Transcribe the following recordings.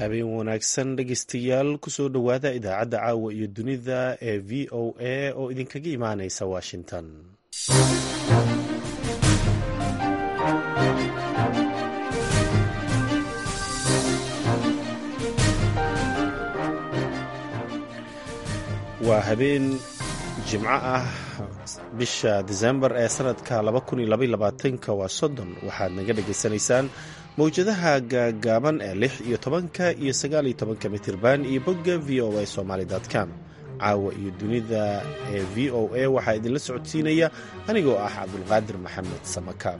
habeen wanaagsan dhegeystayaal kusoo dhowaada idaacadda caawa iyo dunida ee v o a oo idinkaga imaaneysa washington waa habeen jimco ah bisha disembar ee sanadka waa soddon waxaad naga dhagaysanaysaan mawjadaha gaagaaban ee lix iyo tobanka iyo sagaal iyo tobanka mitirban iyo bogga v o a somaly com caawa iyo dunida ee v o a waxaa idinla socodsiinaya anigoo ah cabdulqaadir maxamed samakaab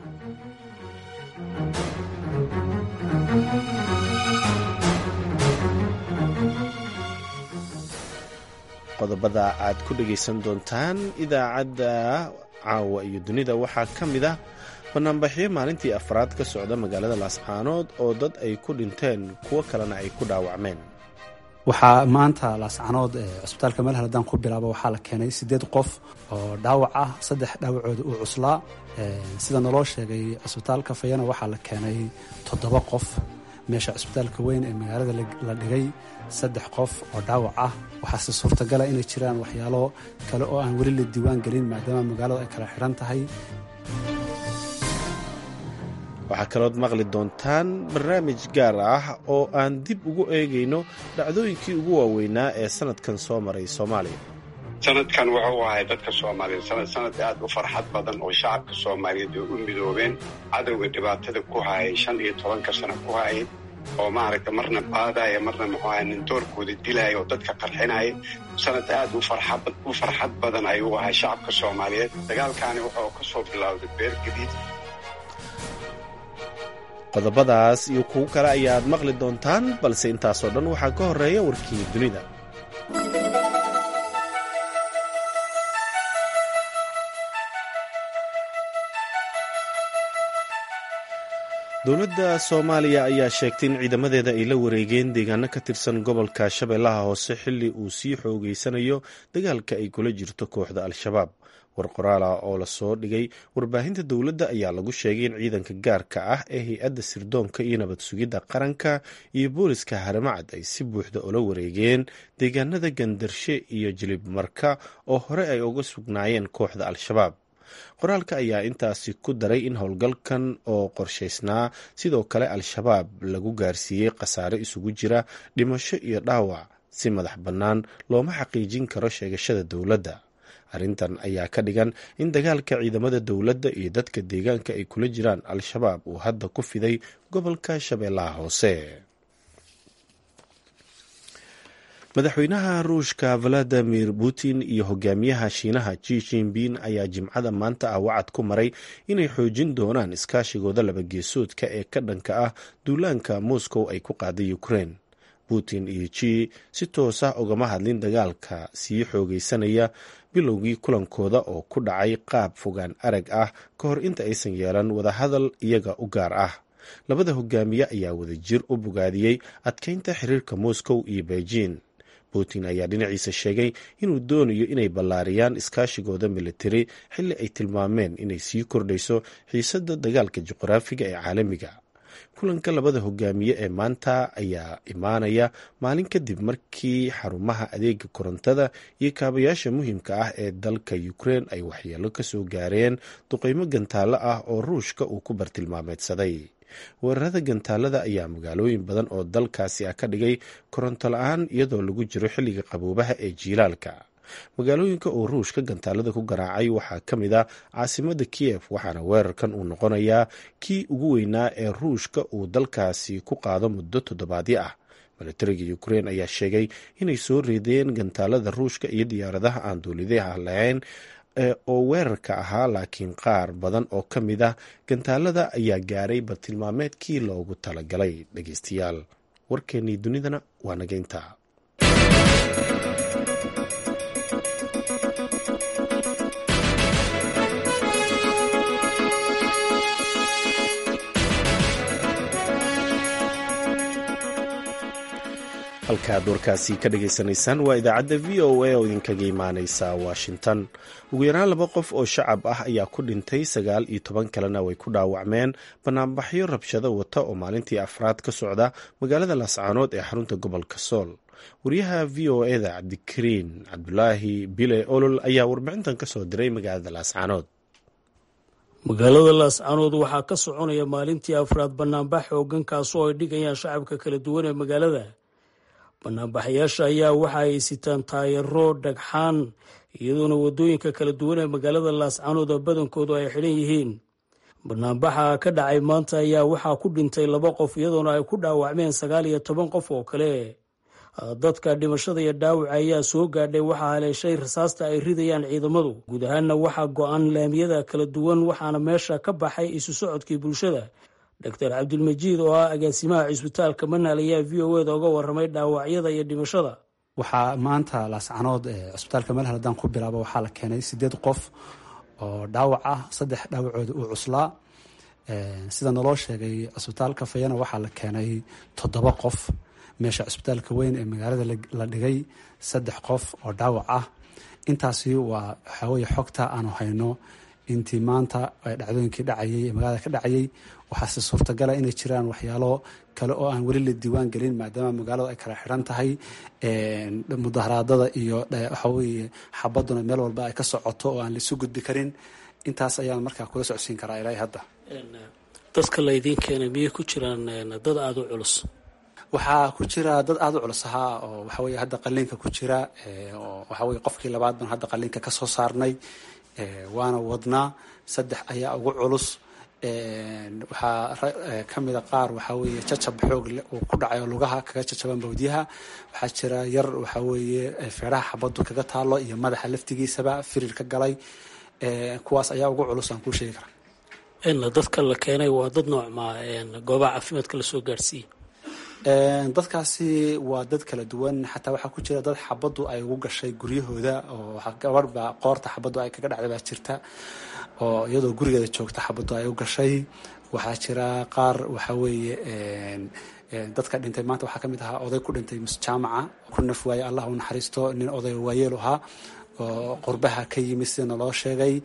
qodobada aad ku dhegaysan doontaan idaacadda caawa iyo dunida waxaa ka mid ah banaanbaxyo maalintii afraad ka socda magaalada laascaanood oo dad ay ku dhinteen kuwo kalena ay ku dhaawacmeen waxaa maanta laascaanood cusbitaalka meel haladaan ku bilaaba waxaa la keenay siddeed qof oo dhaawac ah saddex dhaawacooda uu cuslaa sida naloo sheegay cusbitaalka fayana waxaa la keenay toddoba qof meesha cusbitaalka weyn ee magaalada la dhigay saddex qof oo dhaawac ah waxaase suurtagala inay jiraan waxyaalo kale oo aan weli la diiwaan gelin maadaama magaaladu ay kala xidhan tahay waxaa kalood maqli doontaan barnaamij gaar ah oo aan dib ugu eegayno dhacdooyinkii ugu waaweynaa ee sanadkan soo maray soomaaliya sanadkan wuxuu ahay dadka soomaaliyeed sanad sanad aad u farxad badan oo shacabka soomaaliyeed ay u midoobeen cadowga dhibaatada ku hayay shan iyo tobanka sano ku hayay oo maaragta marna baadaya marna muxuu ahay nintoorkooda dilaya oo dadka qarxinaya sanad aad u farxad badan ayuu ahay shacabka soomaaliyeed dagaalkaani wuxuu ka soo bilowday beer gadiid qodobadaas iyo kuwo kale ayaad maqli doontaan balse intaasoo dhan waxaa ka horeeya warkii dunida dowladda soomaaliya ayaa sheegtay in ciidamadeeda ay la wareegeen deegaano ka tirsan gobolka shabeellaha hoose xilli uu sii xoogeysanayo dagaalka ay kula jirto kooxda al-shabaab war qoraala oo lasoo dhigay warbaahinta dowladda ayaa lagu sheegay in ciidanka gaarka ah ee hay-adda sirdoonka iyo nabad sugidda qaranka iyo booliska haramacad ay si buuxda ula wareegeen deegaanada gandarshe iyo jilib marka oo hore ay uga sugnaayeen kooxda al-shabaab qoraalka ayaa intaasi ku daray in howlgalkan oo qorshaysnaa sidoo kale al-shabaab lagu gaarsiiyey khasaare isugu jira dhimasho iyo dhaawac si madax bannaan looma xaqiijin karo sheegashada dowladda arrintan ayaa ka dhigan in dagaalka ciidamada dowladda iyo dadka deegaanka ay kula jiraan al-shabaab uu hadda ku fiday gobolka shabeellaha hoose madaxweynaha ruushka valadimir putin iyo hogaamiyaha shiinaha ji jinping ayaa jimcada maanta ah wacad ku maray inay xoojin doonaan iskaashigooda labageesoodka ee ka dhanka ah duulaanka moscow ay ku qaaday ukraine putin iyo ji si toos ah ugama hadlin dagaalka sii xoogeysanaya bilowgii kulankooda oo ku dhacay qaab fogaan arag ah ka hor inta aysan yeelan wadahadal iyaga u gaar ah labada hogaamiye ayaa wadajir u bogaadiyey adkeynta xiriirka moscow iyo beijing putin ayaa dhinaciisa sheegay inuu doonayo inay ballaariyaan iskaashigooda militari xilli ay tilmaameen inay sii kordhayso xiisadda dagaalka juqraafiga ee caalamiga kulanka labada hogaamiye ee maanta ayaa imaanaya maalin kadib markii xarumaha adeega korontada iyo kaabayaasha muhiimka ah ee dalka ukraine ay waxyeelo ka soo gaareen duqeymo gantaalo ah oo ruushka uu ku bartilmaameedsaday weerarada gantaalada ayaa magaalooyin badan oo dalkaasi ah ka dhigay koronto la-aan iyadoo lagu jiro xilliga qaboobaha ee jiilaalka magaalooyinka uu ruushka gantaalada ku garaacay waxaa ka mid ah caasimada kiyef waxaana weerarkan uu noqonayaa kii ugu weynaa ee ruushka uu dalkaasi ku qaado muddo toddobaadyo ah milatariga ukrein ayaa sheegay inay soo reedeen gantaalada ruushka iyo diyaaradaha aan duulidaha lahayn oo weerarka ahaa laakiin qaar badan oo ka mid ah gantaalada ayaa gaaray bartilmaameedkii loogu talagalay dhegeystayaal warkeennii dunidana waa nageynta halkaad warkaasi ka dhagaysanaysaan waa idaacadda v o a oo idinkaga imaaneysa washington ugu yaraan laba qof oo shacab ah ayaa ku dhintay sagaal iyo toban kalena way ku dhaawacmeen banaanbaxyo rabshado wata oo maalintii afraad ka socda magaalada laascaanood ee xarunta gobolka sool wariyaha v o eda cabdikariin cabdulaahi bile olol ayaa warbixintan ka soo diray magaalada laascaanood magaalada laascaanood waxaa ka soconaya maalintii afraad banaanbax xoogan kaasoo ay dhigayaan shacabka kala duwan ee magaalada banaanbaxayaasha ayaa waxa ay sitaan taayaro dhagxaan iyadoona wadooyinka kala duwan ee magaalada laascaanood oo badankoodu ay xidhan yihiin banaanbaxa ka dhacay maanta ayaa waxaa ku dhintay laba qof iyadoona ay ku dhaawacmeen sagaal iyo toban qof oo kale dadka dhimashada iyo dhaawaca ayaa soo gaadhay waxaa haleeshay rasaasta ay ridayaan ciidamadu guud ahaanna waxaa go-an laamiyada kala duwan waxaana meesha ka baxay isu socodkii bulshada doctor cabdilmajiid oo ah agaasimaha cisbitaalka manaal ayaa v o eda uga waramay dhaawacyada iyo dhimashada waxaa maanta laascanood cusbitaalka meel haladaan ku bilaabo waxaa la keenay sideed qof oo dhaawac ah saddex dhaawacooda uu cuslaa sida naloo sheegay cusbitaalka fayana waxaa la keenay toddoba qof meesha cusbitaalka weyn ee magaalada la dhigay saddex qof oo dhaawac ah intaasi waa waxaweye xogta aanu hayno intii maanta dhacdooyinkii dhacayay ee magaalada ka dhacayay waxaase suurtagala inay jiraan waxyaalo kale oo aan weli la diiwaan gelin maadaama magaaladu ay kala xiran tahay mudaharaadada iyo waxaweye xabaduna meel walba ay ka socoto oo aan laisu gudbi karin intaas ayaan markaa kula socodsiin karaa ilaa hadda dadka laydiin keenay miyay ku jiraan dad aada u culus waxaa ku jira dad aada u culus ahaa oo waxaweye hadda qaliinka ku jira oo waxaweye qofkii labaad baan hadda qaliinka ka soo saarnay waana wadnaa saddex ayaa ugu culus waxaa kamida qaar waxaa weeye jacab xoog uu ku dhacay oo lugaha kaga jajaban bawdyaha waxaa jira yar waxaa weeye feedhaha xabadu kaga taalo iyo madaxa laftigiisaba firir ka galay kuwaas ayaa ugu culus aan kuu sheegi karaa dadka la keenay waa dad noocmaa goobaha caafimaadka lasoo gaadhsiiyey dadkaasi waa dad kala duwan xataa waxaa ku jira dad xabadu ay ugu gashay guryahooda oo gabadh baa qoorta xabadu ay kaga dhacday baa jirta oo iyadoo gurigeeda joogta xabadu ay u gashay waxaa jira qaar waxaa weeye dadka dhintay maanta waxaa kamid ahaa oday ku dhintay jaamaca ku naf waaye allah u naxariisto nin oday waayeelu ahaa oo qurbaha ka yimid sida naloo sheegay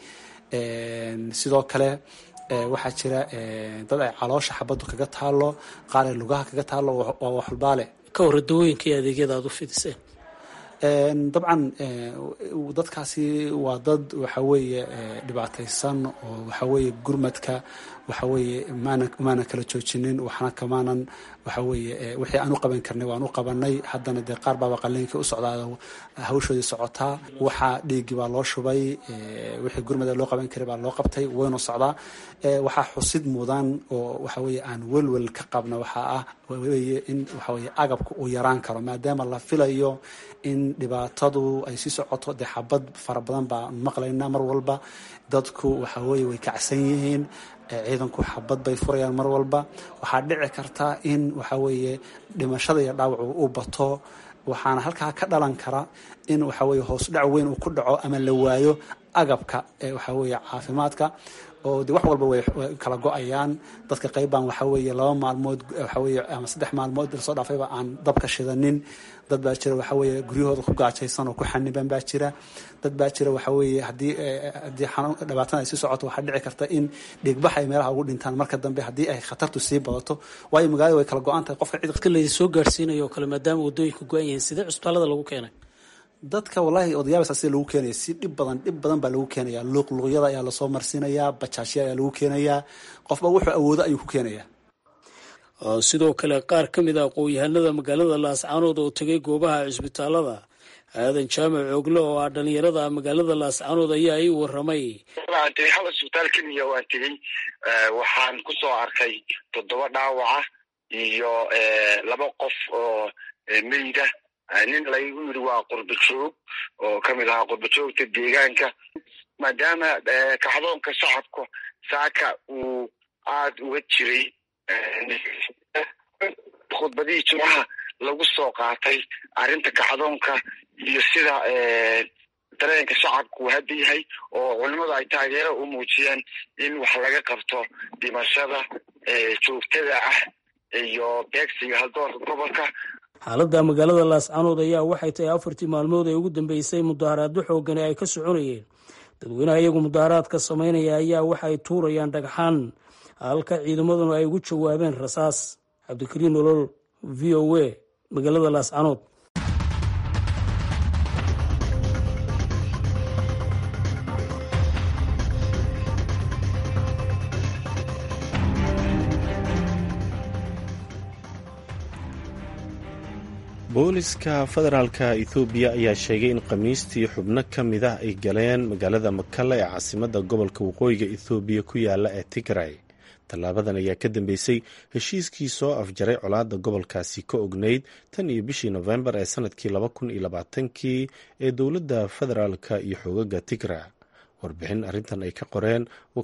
sidoo kale waxaa jira dad ay caloosha xabadu kaga taalo qaar ay lugaha kaga taalo waa waxulbaale ka hore dawooyinka iyo adeegyada aada u fidiseen dabcan dadkaasi waa dad waxa weeye dhibaataysan oo waxa weeye gurmadka waxa weeye maana maana kala joojinin waxna kamaanan waxa weeye wixii aan u qaban karnay waan u qabanay haddana dee qaar baaba qaliinkii u socdaa hawshoodii socotaa waxaa dhiiggii baa loo shubay wixii gurmada loo qaban karay baa loo qabtay waynu socdaa waxaa xusid mudan oo waxa weeye aan welwel ka qabna waxaa ah weye in waxa weye agabka uu yaraan karo maadaama la filayo in dhibaatadu ay sii socoto dee xabad fara badan baan maqlaynaa mar walba dadku waxa weeye way kacsan yihiin ciidanku xabad bay furayaan mar walba waxaa dhici karta in waxa weeye dhimashada iyo dhaawacu u bato waxaana halkaa ka dhalan kara in waxa weye hoos dhac weyn uu ku dhaco ama la waayo agabka ee waxa weeye caafimaadka oo de wax walba way kala go-ayaan dadka qeybbaan waxa weeye laba maalmood waxa weye ama saddex maalmood lasoo dhaafayba aan dabka shidanin dad baa jira waxa weeye guryahooda ku gaajaysan oo ku xaniban baa jira dad baa jira waxa weeye haddii haddii xanuun dhibaatada ay sii socoto waxaa dhici karta in dhiigbax ay meelaha ugu dhintaan marka dambe haddii ay khatartu sii badato waayo magaalada way kala go-an tahay qofka cid dadka laydin soo gaarsiinayo oo kale maadaama waddooyinka go-an yihiin sidee cusbitaalada lagu keenay dadka wallaahi odayaabasa sida lagu keenaya si dhib badan dhib badan baa lagu keenaya luuqluuqyada ayaa lasoo marsiinayaa bajaajya ayaa lagu keenayaa qofba wuxuu awoodo ayuu ku keenaya sidoo kale qaar ka mid a aqoon-yahanada magaalada laascaanood oo tegay goobaha cisbitaalada aadan jaamac oogle oo ah dhalinyarada magaalada laascaanood ayaa ii waramay waan tegey hal isbitaal keliya waan tegey waxaan ku soo arkay toddoba dhaawaca iyo laba qof oo meyda nin laygu yidhi waa qurba joog oo kamid ahaa qurba joogta deegaanka maadaama kacdoonka shacabka saaka uu aada uga jiray khudbadihii jimcaha lagu soo qaatay arrinta kacdoonka iyo sida dareenka shacabka uu hadda yahay oo culimmadu ay taageero u muujiyeen in wax laga qabto dhimashada joogtada ah iyo beegsiga haldoorka gobolka xaaladda magaalada laascanood ayaa waxay tahay afartii maalmood ee ugu dambeysay mudaharaado xoogani ay ka soconayeen dadweynaha iyagu mudaharaadka samaynaya ayaa waxa ay tuurayaan dhagxaan halka ciidamaduna ay ugu jawaabeen rasaas cabdikariin nolol v o a magaalada laascanood booliska federaalka ethoobiya ayaa sheegay in khamiistii xubno ka mid ah ay galeen magaalada makalla ee caasimada gobolka waqooyiga ethoobiya ku yaala ee tigray tallaabadan ayaa ka dambeysay heshiiskii soo afjaray colaadda gobolkaasi ka ognayd tan iyo bishii nofembar ee sanadkii laba kun iyo labaatankii ee dowladda federaalka iyo xoogaga tigra warbixin arrintan ay ka qoreen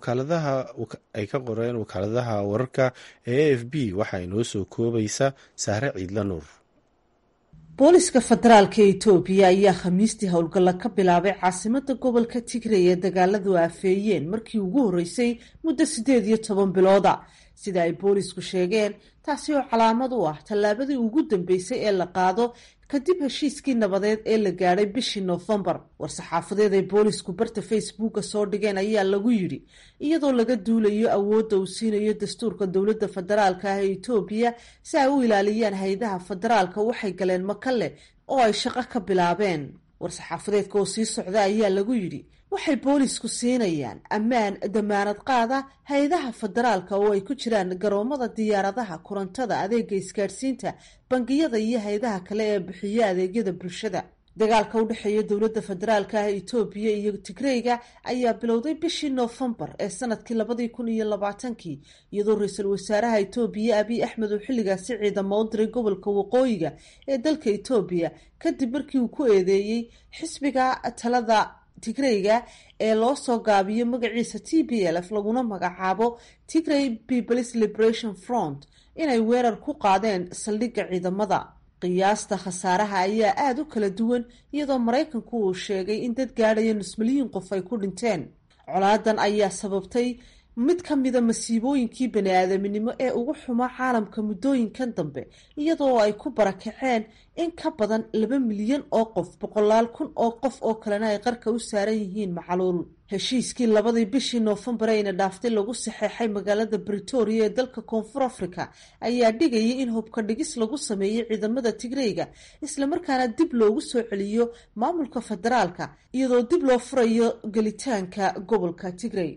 ay ka qoreen wakaaladaha wararka ee a f b waxaa inoo soo koobaysa sahre ciidla nuur booliska federaalka etoobiya ayaa khamiistii howlgalla ka bilaabay caasimada gobolka tigray ee dagaaladu aafeeyeen markii ugu horreysay muddo siddeed iyo toban bilooda sida ay boolisku sheegeen taasi oo calaamad u ah tallaabadii ugu dambeysay ee la qaado kadib heshiiskii nabadeed ee la gaadhay bishii noofembar war-saxaafadeed ay boolisku barta facebooka soo dhigeen ayaa lagu yidhi iyadoo laga duulayo awoodda uu siinayo dastuurka dowladda federaalka ah ee etoobiya si ay u ilaaliyaan hay-adaha federaalka waxay galeen makale oo ay shaqo ka bilaabeen war-saxaafadeedka oo sii socda ayaa lagu yidhi waxay boolisku siinayaan ammaan damaanad qaada hay-adaha federaalka oo ay ku jiraan garoomada diyaaradaha korontada adeega isgaadhsiinta bangiyada iyo hay-adaha kale ee bixiya adeegyada bulshada dagaalka u dhexeeya dowladda federaalka ah etoobiya iyo tigreyga ayaa bilowday bishii noofembar ee sanadkii labadii kun iyo labaatankii iyadoo ra-iisul wasaaraha etoobiya abiy axmed uu xilligaasi ciidamo u diray gobolka waqooyiga ee dalka etoobiya kadib markii uu ku eedeeyey xisbiga talada tigreyga ee loo soo gaabiyo magaciisa t b l f laguna magacaabo tigray peoples liberation front inay weerar ku qaadeen saldhigga ciidamada qiyaasta khasaaraha ayaa aada u kala duwan iyadoo maraykanku uu sheegay in dad gaadhaya nus milyan qof ay ku dhinteen colaadan ayaa sababtay mid ka mida masiibooyinkii bani-aadaminimo ee ugu xumaa caalamka muddooyinkan dambe iyadoo ay ku barakaceen in ka badan laba milyan oo qof boqolaal kun oo qof oo kalena ay qarka u saaran yihiin macaluul heshiiskii labadii bishii noofembar ayna dhaaftay lagu saxeexay magaalada britoria ee dalka koonfur africa ayaa dhigayay in hubka dhigis lagu sameeyey ciidamada tigreyga islamarkaana dib loogu soo celiyo maamulka federaalka iyadoo dib loo furayo gelitaanka gobolka tigrey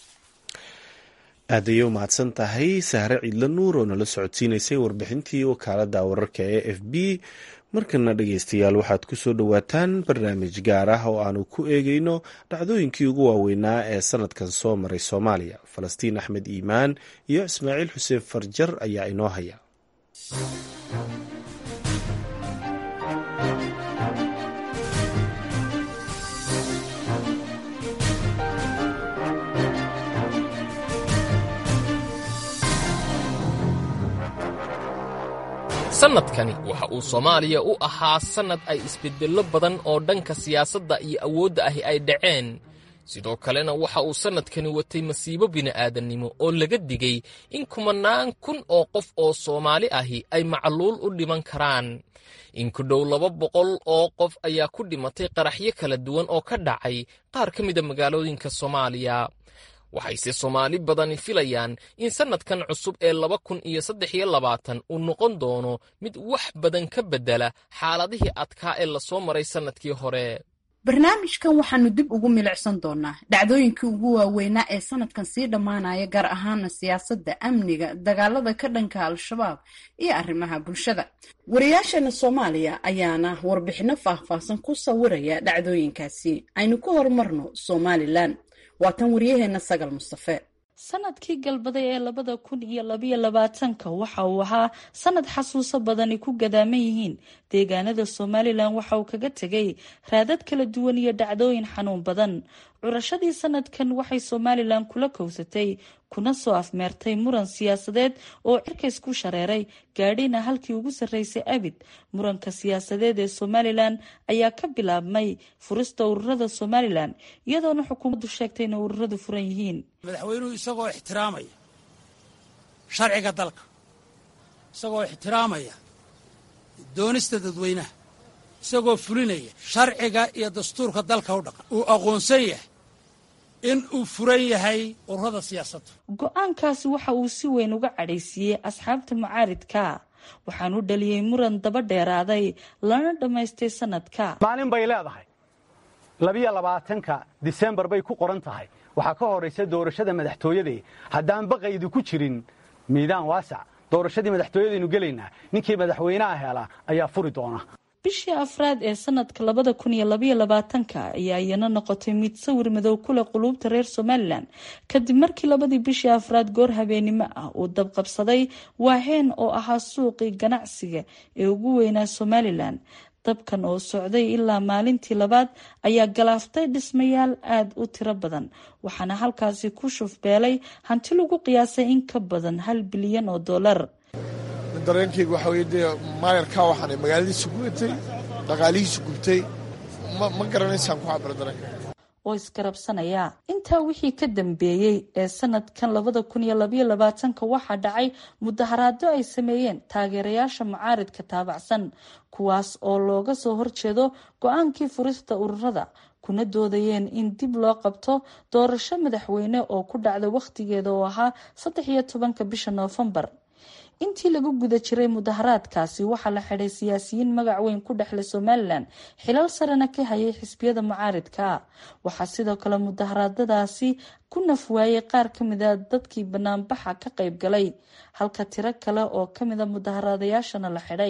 aad ayay u mahadsan tahay sahre ciidla nuur oo nala socodsiinaysay warbixintii wakaalada wararka ee f b markana dhegeystayaal waxaad ku soo dhowaataan barnaamij gaar ah oo aanu ku eegeyno dhacdooyinkii ugu waaweynaa ee sanadkan soo maray soomaaliya falastiin axmed iimaan iyo ismaaciil xuseen farjar ayaa inoo haya sannadkani waxa uu soomaaliya u ahaa sannad ay isbeddello badan oo dhanka siyaasadda iyo awoodda ahi ay dhaceen sidoo kalena waxa uu sannadkani watay masiibo bini'aadannimo oo laga digay in kumannaan kun oo qof oo soomaali ahi ay macluul u dhiman karaan in ku dhow laba boqol oo qof ayaa ku dhimatay qaraxyo kala duwan oo ka dhacay qaar ka mida magaalooyinka soomaaliya waxayse soomaali badani filayaan in sannadkan cusub ee laba kun iyo saddex iyo labaatan uu noqon doono mid wax badan ka beddela xaaladihii adkaa ee lasoo maray sannadkii hore barnaamijkan waxaanu dib ugu milicsan doonaa dhacdooyinkii ugu waaweynaa ee sanadkan sii dhammaanaya gaar ahaana siyaasadda amniga dagaalada ka dhanka al-shabaab iyo arrimaha bulshada wariyaasheena soomaaliya ayaana warbixinno faahfaahsan ku sawiraya dhacdooyinkaasi aynu ku horumarno somalilan waa tan waryaheena sagal mustafe sanadkii galbaday ee labada kun iyo labayo labaatanka waxa uu ahaa sanad xasuuso badani ku gadaaman yihiin deegaanada somalilan waxa uu kaga tegay raadad kala duwan iyo dhacdooyin xanuun badan curashadii sanadkan waxay somalilan kula kowsatay kuna soo afmeertay muran siyaasadeed oo cirkays ku shareeray gaadhina halkii ugu sarreysay abid muranka siyaasadeed ee somalilan ayaa ka bilaabmay furista ururada somalilan iyadoona xukuumaddu sheegtay inay ururadu furan yihiin madaxweynuhu isagoo ixtiraamaya sharciga dalka isagoo ixtiraamaya doonista dadweynaha isagoo fulinaya sharciga iyo dastuurka dalka u dhaqan uu aqoonsan yahay in uu furan yahay ururada siyaasadda go-aankaasi waxa uu si weyn uga cadhaysiiyey asxaabta mucaaridka waxaanu dhaliyey muran daba dheeraaday lana dhammaystay sanadka maalin bay leedahay labiyo labaatanka disembar bay ku qoran tahay waxaa ka horaysa doorashada madaxtooyadee haddaan baqaydu ku jirin miidaan waasac doorashadii madaxtooyadaynu gelaynaa ninkii madaxweynaha hela ayaa furi doona bishii afraad ee sanadka labada kun iyo labaiyo labaatanka ayaa iyana noqotay mid sawir madow kule quluubta reer somalilan kadib markii labadii bishii afraad goor habeenimo ah uu dabqabsaday waaheen oo ahaa suuqii ganacsiga ee ugu weynaa somalilan dabkan oo socday ilaa maalintii labaad ayaa galaaftay dhismayaal aada u tiro badan waxaana halkaasi ku shufbeelay hanti lagu qiyaasay in ka badan hal bilyan oo dollar dareenkayga waxaa weye dee maayarkaa waxaana magaaladiisa gubtay dhaqaalihiisa gubtay ma garanaysaan ku cabira dareenkayga oo isgarabsanaya intaa wixii ka dambeeyey ee sanadkan labada kun iyo labaiyo labaatanka waxaa dhacay mudaharaado ay sameeyeen taageerayaasha mucaaridka taabacsan kuwaas oo looga soo horjeedo go-aankii furista ururada kuna doodayeen in dib loo qabto doorasho madaxweyne oo ku dhacda wakhtigeeda oo ahaa saddex iyo tobanka bisha noofembar intii lagu guda jiray mudaharaadkaasi waxaa la xidhay siyaasiyiin magac weyn ku dhexlay somalilan xilal sarena ka hayay xisbiyada mucaaridka waxaa sidoo kale mudaharaadadaasi ku nafwaayay qaar kamida dadkii banaanbaxa ka qayb galay halka tiro kale oo kamida mudaharaadayaashana la xidhay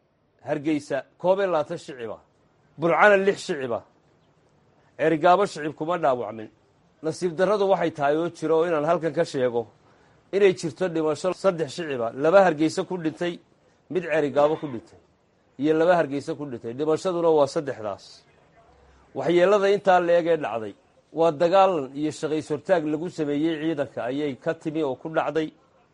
hargeysa koob iyo labaatan shiciba burcana lix shiciba erigaabo shicib kuma dhaawacmin nasiib darradu waxay tahay oo jiro oo inaan halkan ka sheego inay jirto dhimasho saddex shiciba laba hargeysa ku dhintay mid cerigaabo ku dhintay iyo laba hargeysa ku dhintay dhimashaduna waa saddexdaas waxyeelada intaa la eg ee dhacday waa dagaalan iyo shaqays hortaag lagu sameeyey ciidanka ayay ka timi oo ku dhacday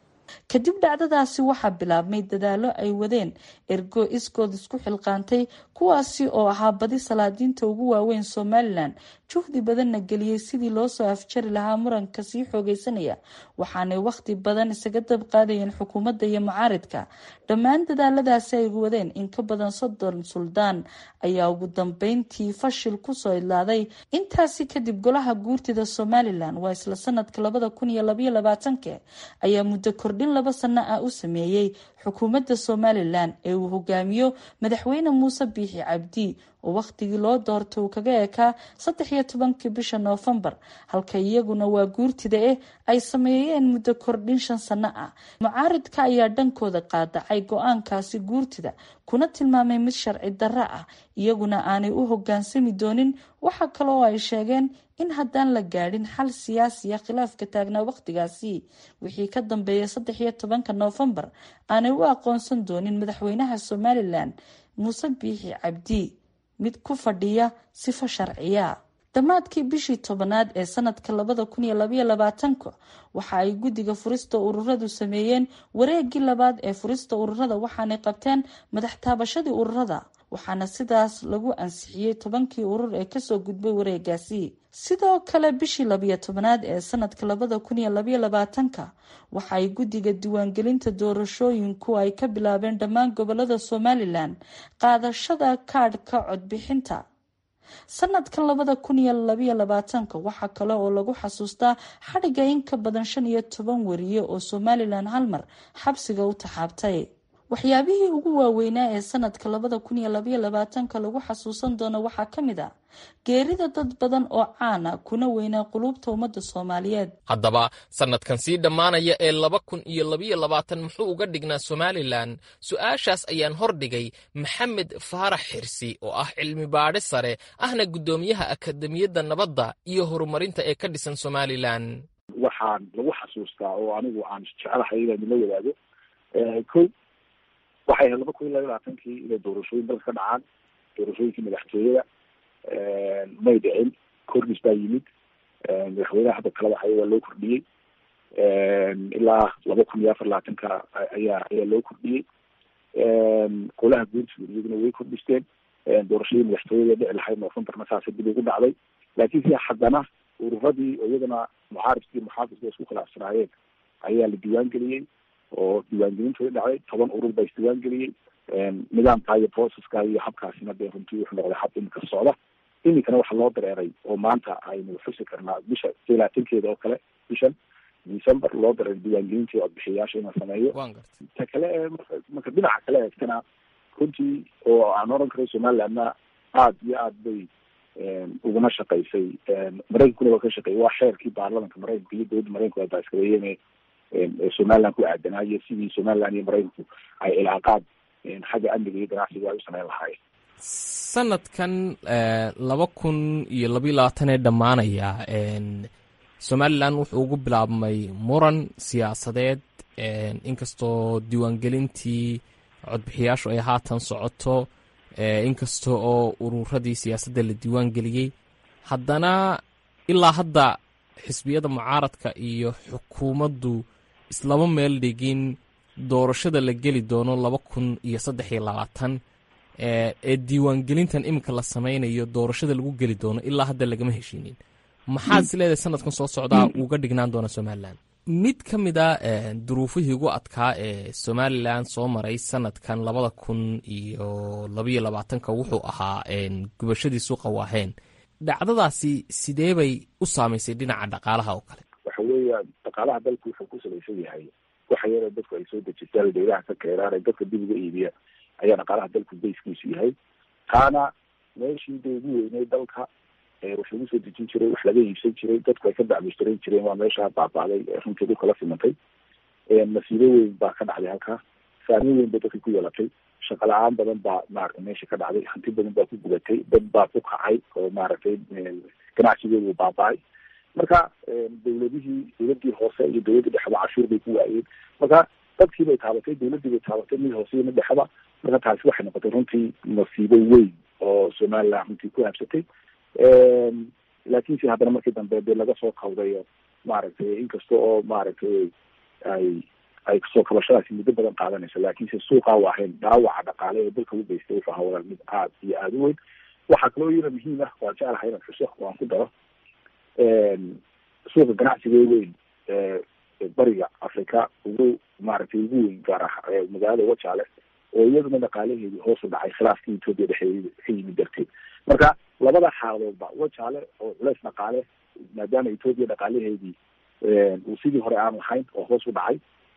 kadib dhacdadaasi waxaa bilaabmay dadaalo ay wadeen ergo iskood isku xilqaantay kuwaasi oo ahaa badi salaadiinta ugu waaweyn somalilan juhdi badanna geliyey sidii loo soo afjari lahaa muranka sii xoogeysanaya waxaanay wakhti badan isaga dab qaadayeen xukuumadda iyo mucaaridka dhammaan dadaaladaasi ay wadeen in ka badan soddon suldaan ayaa ugu dambeyntii fashil kusoo idlaaday intaasi kadib golaha guurtida somalilan waa isla sanadka labada kun iyo labaiyo labaatanka ayaa muddo kordhin laba sano ah u sameeyey xukuumadda somalilan ee uu hogaamiyo madaxweyne muuse biixi cabdi oo wakhtigii loo doortay uu kaga ekaa saddex iyo tobankii bisha noofembar halka iyaguna waa guurtida eh ay sameeyeen muddo kordhin shan sano ah mucaaridka ayaa dhankooda qaadacay go-aankaasi guurtida kuna tilmaamay mid sharci darro ah iyaguna aanay u hogaansami doonin waxa kale oo ay sheegeen in haddaan la gaadhin xal siyaasiya khilaafka taagnaa wakhtigaasi wixii ka dambeeyay saddex iyo tobanka noofembar aanay u aqoonsan doonin madaxweynaha somalilan muuse biixi cabdi mid ku fadhiya sifo sharciya dhammaadkii bishii tobanaad ee sanadka labada kun iyo labaiyo labaatanka waxa ay guddiga furista ururadu sameeyeen wareegii labaad ee furista ururada waxaanay qabteen madax taabashadii ururada waxaana sidaas lagu ansixiyey tobankii urur ee kasoo gudbay wareegaasi sidoo kale bishii labiyo tobanaad ee sanadka labada kun iyo labaiyo labaatanka waxa ay guddiga diiwaangelinta doorashooyinku ay ka bilaabeen dhammaan gobolada somalilan qaadashada kaadhka codbixinta sanadkan labada kun iyo labaiyo labaatanka waxaa kale oo lagu xasuustaa xadhiga in ka badan shan iyo toban wariye oo somalilan halmar xabsiga u taxaabtay waxyaabihii ugu waaweynaa ee sanadka labada kun iyo labaiyo labaatanka lagu xasuusan doono waxaa ka mid ah geerida dad badan oo caana kuna weynaa quluubta ummadda soomaaliyeed haddaba sannadkan sii dhammaanaya ee laba kun iyo labaiyo labaatan muxuu uga dhignaa somalilan su-aashaas ayaan hordhigay maxamed faarax xirsi oo ah cilmi baadhe sare ahna guddoomiyaha akademiyadda nabadda iyo horumarinta ee ka dhisan somalilan waxaan lagu xasuustaa oo anigu aan jecelahay inaynu la wadaago ko waxay ahayd laba kun iyo laba labaatankii inay doorashooyin dalka ka dhacaan doorashooyinkii madaxtooyada may dhicin kordhis baa yimid madaxweynaha hadda talada haya waa loo kordhiyey ilaa laba kun iyo afar labaatanka ayaa ayaa loo kordhiyey golaha guurtida iyaguna way kordhisteen doorashadii madaxtooyada dhici lahayd noofembarna saasa dib ugu dhacday laakiin si haddana ururadii oo iyagana mucaarifkii muxaafidka isku khilaafsanaayeen ayaa la diiwaan geliyey oo diiwaangelintooda dhacday toban urur baa isdiiwaan geliyey nidaamka iyo processka iyo habkaasina dee runtii wuxuu noqday hab imika socda iminkana waxa loo dareeray oo maanta aynu xusi karnaa bisha ilaatankeeda oo kale bishan december loo dareeray diiwaangelintii codbixiyayaasha in la sameeyo ta kale ee marka dhinaca kale eegtana runtii oo aan oran karo somalilandna aada iyo aad bay uguna shaqaysay maraykankuna waa ka shaqeeyay waa xeerkii baarlamanka maraykanka iyo dowladda maraykanku ay baaskareeyeen somaliland ku aadanaa iyo sidii somaliland iyo maraykanku ay cilaaqaad xagga amniga iyo ganacsiga ay u sameyn lahaayeen sanadkan laba kun iyo labayo labaatan ee dhammaanaya somalilan wuxuu ugu bilaabmay muran siyaasadeed inkastoo diiwaangelintii codbixiyaashu ay haatan socoto inkasta oo ururadii siyaasadda la diiwaan geliyey haddana ilaa hadda xisbiyada mucaaradka iyo xukuumaddu islama meel dhigin doorashada la geli doono laba kun iyo saddex iyo labaatan ee diiwaangelintan iminka la sameynayo doorashada lagu geli doono ilaa hadda lagama heshiinin maxaad is leedahay sanadkan soo socdaa uga dhignaan doona somalilan mid ka mid a duruufihii ugu adkaa ee somalilan soo maray sanadkan labada kun iyo labaiyo labaatanka wuxuu ahaa gubashadii suuqa waaheen dhacdadaasi sidee bay u saamaysay dhinaca dhaqaalaha oo kale waxa weeya dhaqaalaha dalku wuxuu ku salaysan yahay waxa yaro dadku ay soo dejistaan daylaha ka keeraan ee dadka dib uga iibiya ayaa dhaqaalaha dalku bayskiisu yahay taana meeshii da ugu weynay dalka wax lagu soo dejin jiray wax laga iibsan jiray dadku ay ka dacmushtaran jireen waa meesha baaba'day runtii dhulka la simantay masiibo weyn baa ka dhacday halkaa saameyn weyn bay dadka ku yeelatay shaqa la-aan badan baa maaragtay meesha ka dhacday hanti badan baa ku gudatay dad baa ku kacay oo maaragtay ganacsigeedu baaba-ay marka dawladihii dawladii hoose iyo dawladii dhexba cashuur bay ku waayeen marka dadkii bay taabatay dawladii bay taabatay mid hoose iyo mid dhexba marka taasi waxay noqotay runtii masiibo weyn oo somaliland runtii ku habsatay laakiinse haddana markii dambe dee laga soo kawdayo maaragtay inkasta oo maaragtay ay ay kasoo kabashadaasi muddo badan qaadanayso laakiinse suuqa waahayn dhaawaca dhaqaale ee dalka u geystay wuxuu ahaa walaal mid aad iyo aada u weyn waxaa kaloo yara muhiim ah waan jeclahay inaan xuso waan ku daro suuqa ganacsiga weyn bariga africa ugu maaragtay ugu weyn gaar ah magaalada wajaale oo iyaduna dhaqaalaheedii hoos u dhacay khilaafkii etoobiya dhexeeda ka yimid darteed marka labada xaaladoodba wajaale oo culeys dhaqaale maadaama etoobiya dhaqaalaheedii uu sidii hore aan lahayn oo hoos u dhacay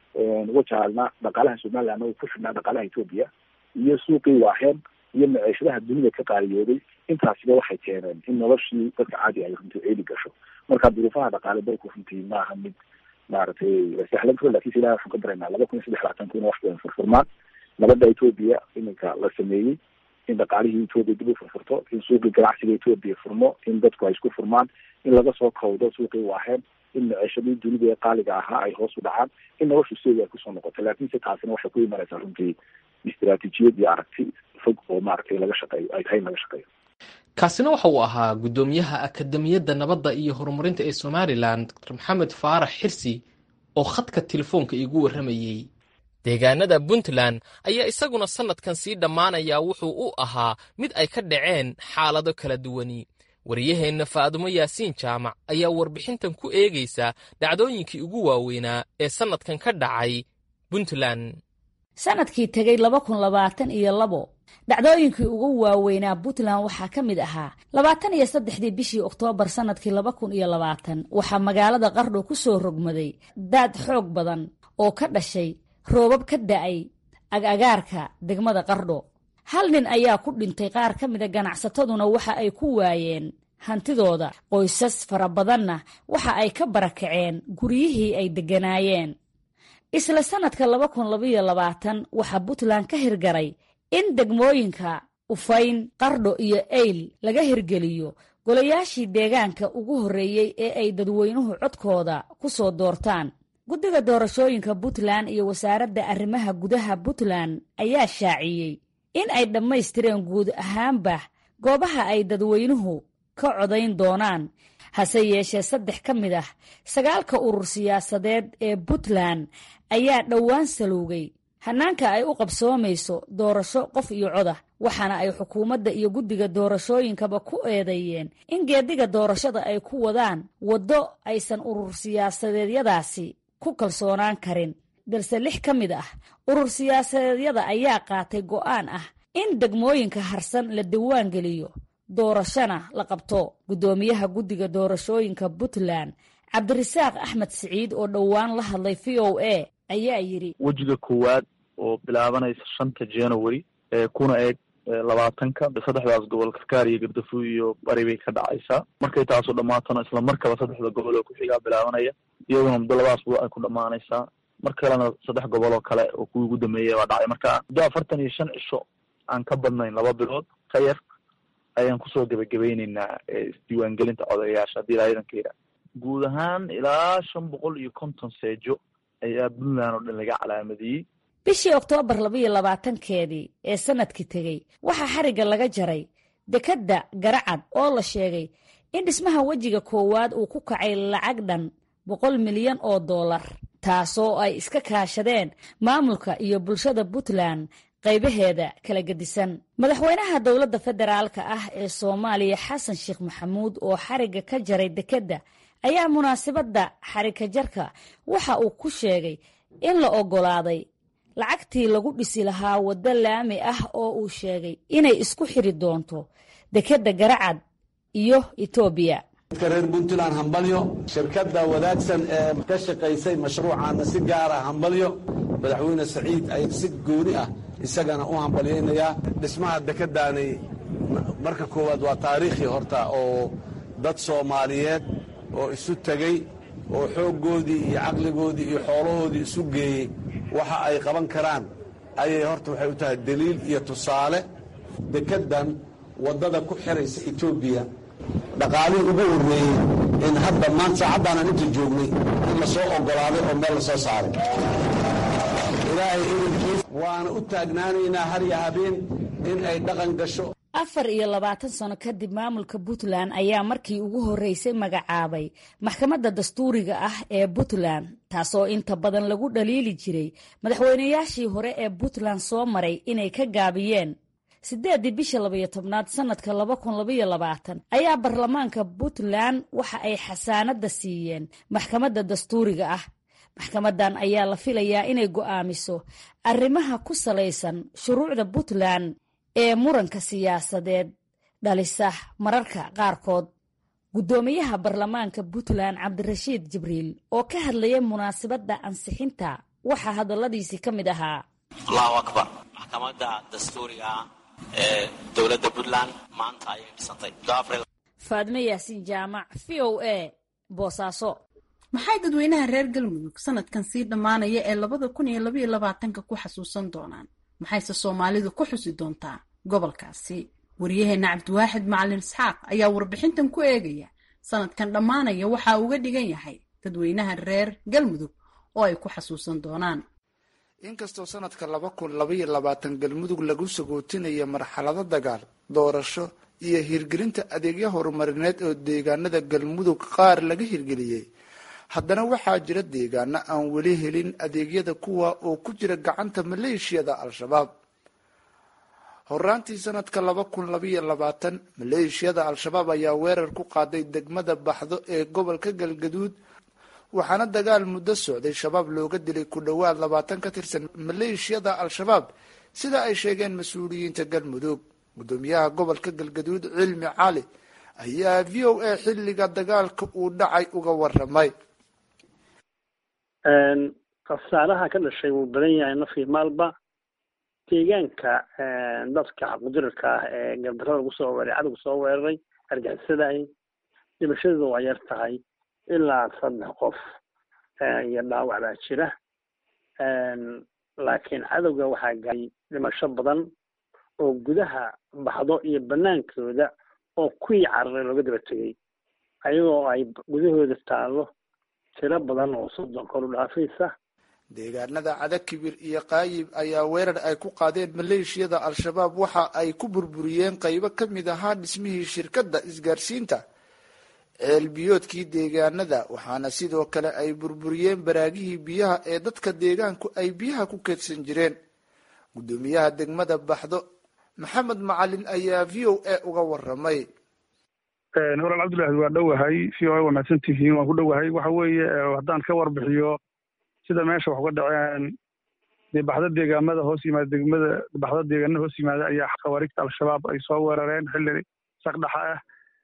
wajaalna dhaqaalaha somalilandna uu ku xidhnaa dhaqaalaha etoobiya iyo suuqii waaheen iyo maciishadaha dunida ka qaaliyooday intaasiba waxay keeneen in noloshii dadka caadi ay runtii ceeli gasho marka duruufaha dhaqaale dalku runtii maaha mid maaragtay la sahlan karo lakinse ilahi waxaan ka daraynaa laba kun iyo saddex labaatan kuna wax badan furfurmaan nabadda etoobiya iminka la sameeyey in dhaqaalihii etoobiya dib u furfurto in suuqii ganacsiga etoobiya furmo in dadku ay isku furmaan in laga soo kawdo suuqii waaheen in maciishadii dunida ee qaaliga ahaa ay hoos u dhacaan in noloshu sideeda ay kusoo noqoto laakiinse taasina waxay ku imanaysaa runtii istiraatiijiyad iyo aragti fog oo maaragtay laga shaqeeyo ay tahay in laga shaqeeyo kaasina waxa uu ahaa guddoomiyaha akademiyadda nabadda iyo horumarinta ee somalilan dr maxamed faarax xirsi oo khadka telefoonka iigu warramayey deegaanada puntland ayaa isaguna sannadkan sii dhammaanaya wuxuu u ahaa mid ay ka dhaceen xaalado kala duwani wariyaheenna faadumo yaasiin jaamac ayaa warbixintan ku eegaysa dhacdooyinkii ugu waaweynaa ee sannadkan ka dhacay puntland sanadkii tegey laba kun labaatan iyo labo dhacdooyinkii ugu waaweynaa puntland waxaa ka mid ahaa labaatan iyo saddexdii bishii oktoobar sanadkii laba kun iyo labaatan waxaa magaalada qardho ku soo rogmaday daad xoog badan oo ka dhashay roobab ka da-ay agagaarka degmada qardho hal nin ayaa ku dhintay qaar ka mida ganacsataduna waxa ay ku waayeen hantidooda qoysas fara badanna waxa ay ka barakaceen guryihii ay degganaayeen isla sannadka laba kun labaiyo labaatan waxaa puntland ka hirgaray in degmooyinka ufayn qardho iyo eyl laga hirgeliyo golayaashii deegaanka ugu horreeyey ee ay dadweynuhu codkooda ku soo doortaan guddiga doorashooyinka puntland iyo wasaaradda arrimaha gudaha puntland ayaa shaaciyey in ay dhammaystireen guud ahaanba goobaha ay dadweynuhu ka codayn doonaan hase yeeshee saddex ka mid ah sagaalka urur siyaasadeed ee puntland ayaa dhowaan salowgay hannaanka ay u qabsoomayso doorasho qof iyo codah waxaana ay xukuumadda iyo guddiga doorashooyinkaba ku eedeeyeen in geediga doorashada ay ku wadaan waddo aysan urur siyaasadeedyadaasi ku kalsoonaan karin balse lix ka mid ah urur siyaasadeedyada ayaa qaatay go'aan ah in degmooyinka harsan la diwaan geliyo doorashona la qabto guddoomiyaha guddiga doorashooyinka puntland cabdirasaaq axmed siciid oo dhowaan la hadlay v o a ayaa yidhi wejiga koowaad oo bilaabanaysa shanta january ee kuna eeg labaatanka saddexdaas gobol karkaar iyo gardafu iyo bari bay ka dhacaysaa markay taasu dhammaatona isla markaba saddexda gobol oo ku-xigaa bilaabanaya iyaduna muddo labadaas budo ay ku dhammaanaysaa mar kalena saddex gobol oo kale oo kuwii ugu dambeeyay baa dhacay marka muddo afartan iyo shan cisho aan ka badnayn laba bilood ka yar ayaan kusoo gebagabayneynaa isdiiwaangelinta codayaasha haddii ilaa idanka yidhaah guud ahaan ilaa shan boqol iyo konton seejo ayaa puntland oo dhan laga calaamadiyey bishii oktoobar labaiyo labaatankeedii ee sanadkii tegey waxaa xarigga laga jaray dekedda garacad oo la sheegay in dhismaha wejiga koowaad uu ku kacay lacag dhan boqol milyan oo dollar taasoo ay iska kaashadeen maamulka iyo bulshada puntland qaybaheeda kala gedisan madaxweynaha dowladda federaalka ah ee soomaaliya xasan sheekh maxamuud oo xarigga ka jaray dekedda ayaa munaasabadda xarika jarka waxa uu ku sheegay in la oggolaaday lacagtii lagu dhisi lahaa waddo laami ah oo uu sheegay inay isku xiri doonto dekedda garacad iyo etoobiya dadka reer puntland hambalyo shirkadda wadaagsan ee ka shaqaysay mashruucaana si gaara hambalyo madaxweyne saciid ay si gooni ah isagana u hambalyaynayaa dhismaha dekeddaani marka koowaad waa taariikhii horta oo dad soomaaliyeed oo isu tegey oo xooggoodii iyo caqligoodii iyo xoolahoodii isu geeyey waxa ay qaban karaan ayay horta waxay u tahay deliil iyo tusaale dekeddan waddada ku xiraysa etoobiya dhaqaalihii ugu horreeyey in hadda maanta saacaddaanaan inta joognay in la soo oggolaaday oo meel la soo saaray ilaahay irinkiis waana u taagnaanaynaa har iyo habeen in ay dhaqan gasho afar iyo labaatan sano kadib maamulka puntland ayaa markii ugu horreysay magacaabay maxkamadda dastuuriga ah ee puntland taasoo inta badan lagu dhaliili jiray madaxweynayaashii hore ee puntland soo maray inay ka gaabiyeen siddeeddii bisha labayo tobnaad sannadka laba kun labaiyo labaatan ayaa baarlamaanka puntland waxa ay xasaanadda siiyeen maxkamadda dastuuriga ah maxkamaddan ayaa la filayaa inay go'aamiso arrimaha ku salaysan shuruucda puntland ee muranka siyaasadeed dhalisa mararka qaarkood guddoomiyaha baarlamaanka puntland cabdirashiid jibriil oo ka hadlaya munaasabadda ansixinta waxaa hadalladiisii ka mid ahaa allahu akbar maxkamadda dastuuriga ee dowladda puntland maanta ayay dhisantay faadme yaasiin jaamac v o a boosaaso maxay dadweynaha reer galmudug sanadkan sii dhammaanaya ee labada kun iyo labaiyo labaatanka ku xasuusan doonaan maxayse soomaalidu ku xusi doontaa gobolkaasi wariyaheenna cabdiwaaxid macalin isxaaq ayaa warbixintan ku eegaya sanadkan dhammaanaya waxa uga dhigan yahay dadweynaha reer galmudug oo ay ku xasuusan doonaan inkastoo sanadka laba kun labaiyo labaatan galmudug lagu sagootinayo marxalado dagaal doorasho iyo hirgelinta adeegyo horumarineed oo deegaanada galmudug qaar laga hirgeliyey haddana waxaa jira deegaano aan weli helin adeegyada kuwa oo ku jira gacanta maleeshiyada al-shabaab horaantii sanadka laba kun labaiyo labaatan maleeshiyada al-shabaab ayaa weerar ku qaaday degmada baxdo ee gobolka galgaduud waxaana dagaal muddo socday shabaab looga dilay ku dhowaad labaatan ka tirsan maleeshiyada al-shabaab sida ay sheegeen mas-uuliyiinta galmudug gudoomiyaha gobolka galgaduud cilmi cali ayaa v o a xilliga dagaalka uu dhacay uga waramay khasaaraha ka dhashay wuu badan yahay nafii maalba deegaanka dadka qudirarka ah ee gardarada lagu soo weeray cadowga soo weeraray argixisadahi dhimashadooda waa yar tahay ilaa saddex qof iyo dhaawac baa jira laakiin cadowga waxaa gaaray dhimasho badan oo gudaha baxdo iyo banaankooda oo kuwii cararay looga daba tegey ayagoo ay gudahooda taallo tiro badan oo soddon kor u dhaafaysa deegaanada cadakibir iyo qaayib ayaa weerar ay ku qaadeen maleeshiyada al-shabaab waxa ay ku burburiyeen qaybo ka mid ahaa dhismihii shirkadda isgaarsiinta ceelbiyoodkii deegaanada waxaana sidoo kale ay burburiyeen baraagihii biyaha ee dadka deegaanku ay biyaha ku keedsan jireen guddoomiyaha degmada baxdo maxamed macalin ayaa v o a uga waramay walaal cabdullaahi waa dhowahay v o a waa mahadsan tihiin waan ku dhowahay waxa weeye haddaan ka warbixiyo sida meesha wax uga dhaceen dee baxda deegaamada hoos yimaada degmada baxda deegaanada hoos yimaada ayaa khawaariigta al-shabaab ay soo weerareen xilli saqdhaxa ah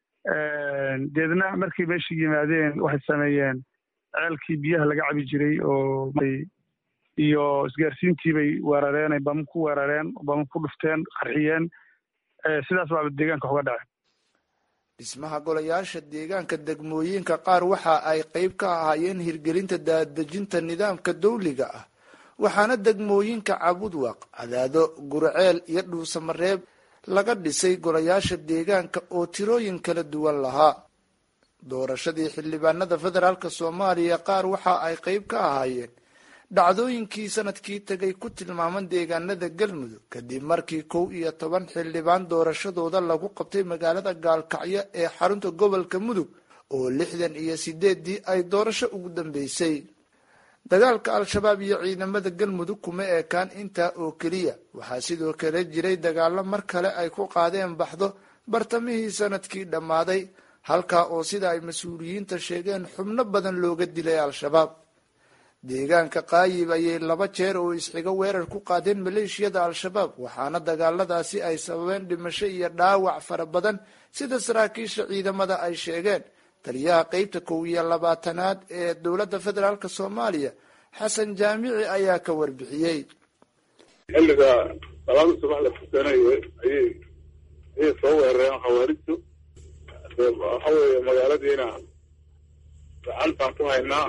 deedna markay meesha yimaadeen waxay sameeyeen ceelkii biyaha laga cabi jiray oo iyo isgaarsiintii bay weerareen ay bama ku weerareen bama ku dhufteen qarxiyeen sidaas baaba deegaanka wax uga dhaceen dhismaha golayaasha deegaanka degmooyinka qaar waxa ay qayb ka ahaayeen hirgelinta daadejinta nidaamka dawliga ah waxaana degmooyinka cabudwaq cadaado gurceel iyo dhuusamareeb laga dhisay golayaasha deegaanka oo tirooyin kala duwan lahaa doorashadii xildhibaanada federaalk soomaaliya qaar waxa ay qayb ka ahaayeen dhacdooyinkii sanadkii tegay ku tilmaaman deegaanada galmudug kadib markii kow iyo toban xildhibaan doorashadooda lagu qabtay magaalada gaalkacyo ee xarunta gobolka mudug oo lixdan iyo sideeddii ay doorasho ugu dambeysay dagaalka al-shabaab iyo ciidamada galmudug kuma eekaan intaa oo keliya waxaa sidoo kale jiray dagaalo mar kale ay ku qaadeen baxdo bartamihii sanadkii dhammaaday halkaa oo sida ay mas-uuliyiinta sheegeen xubno badan looga dilay al-shabaab deegaanka qaayib ayay laba jeer oo isxigo weerar ku qaadeen maleeshiyada al-shabaab waxaana dagaaladaasi ay sababeen dhimasho iyo dhaawac fara badan sida saraakiisha ciidamada ay sheegeen taliyaha qeybta kow iyo labaatanaad ee dowladda federaalk soomaaliya xasan jaamici ayaa ka warbixiyey xilliga salaada subax la tukanayo ayay ayay soo weerareen khawaarijtu waxa weeye magaaladiina gacantaan ku haynaa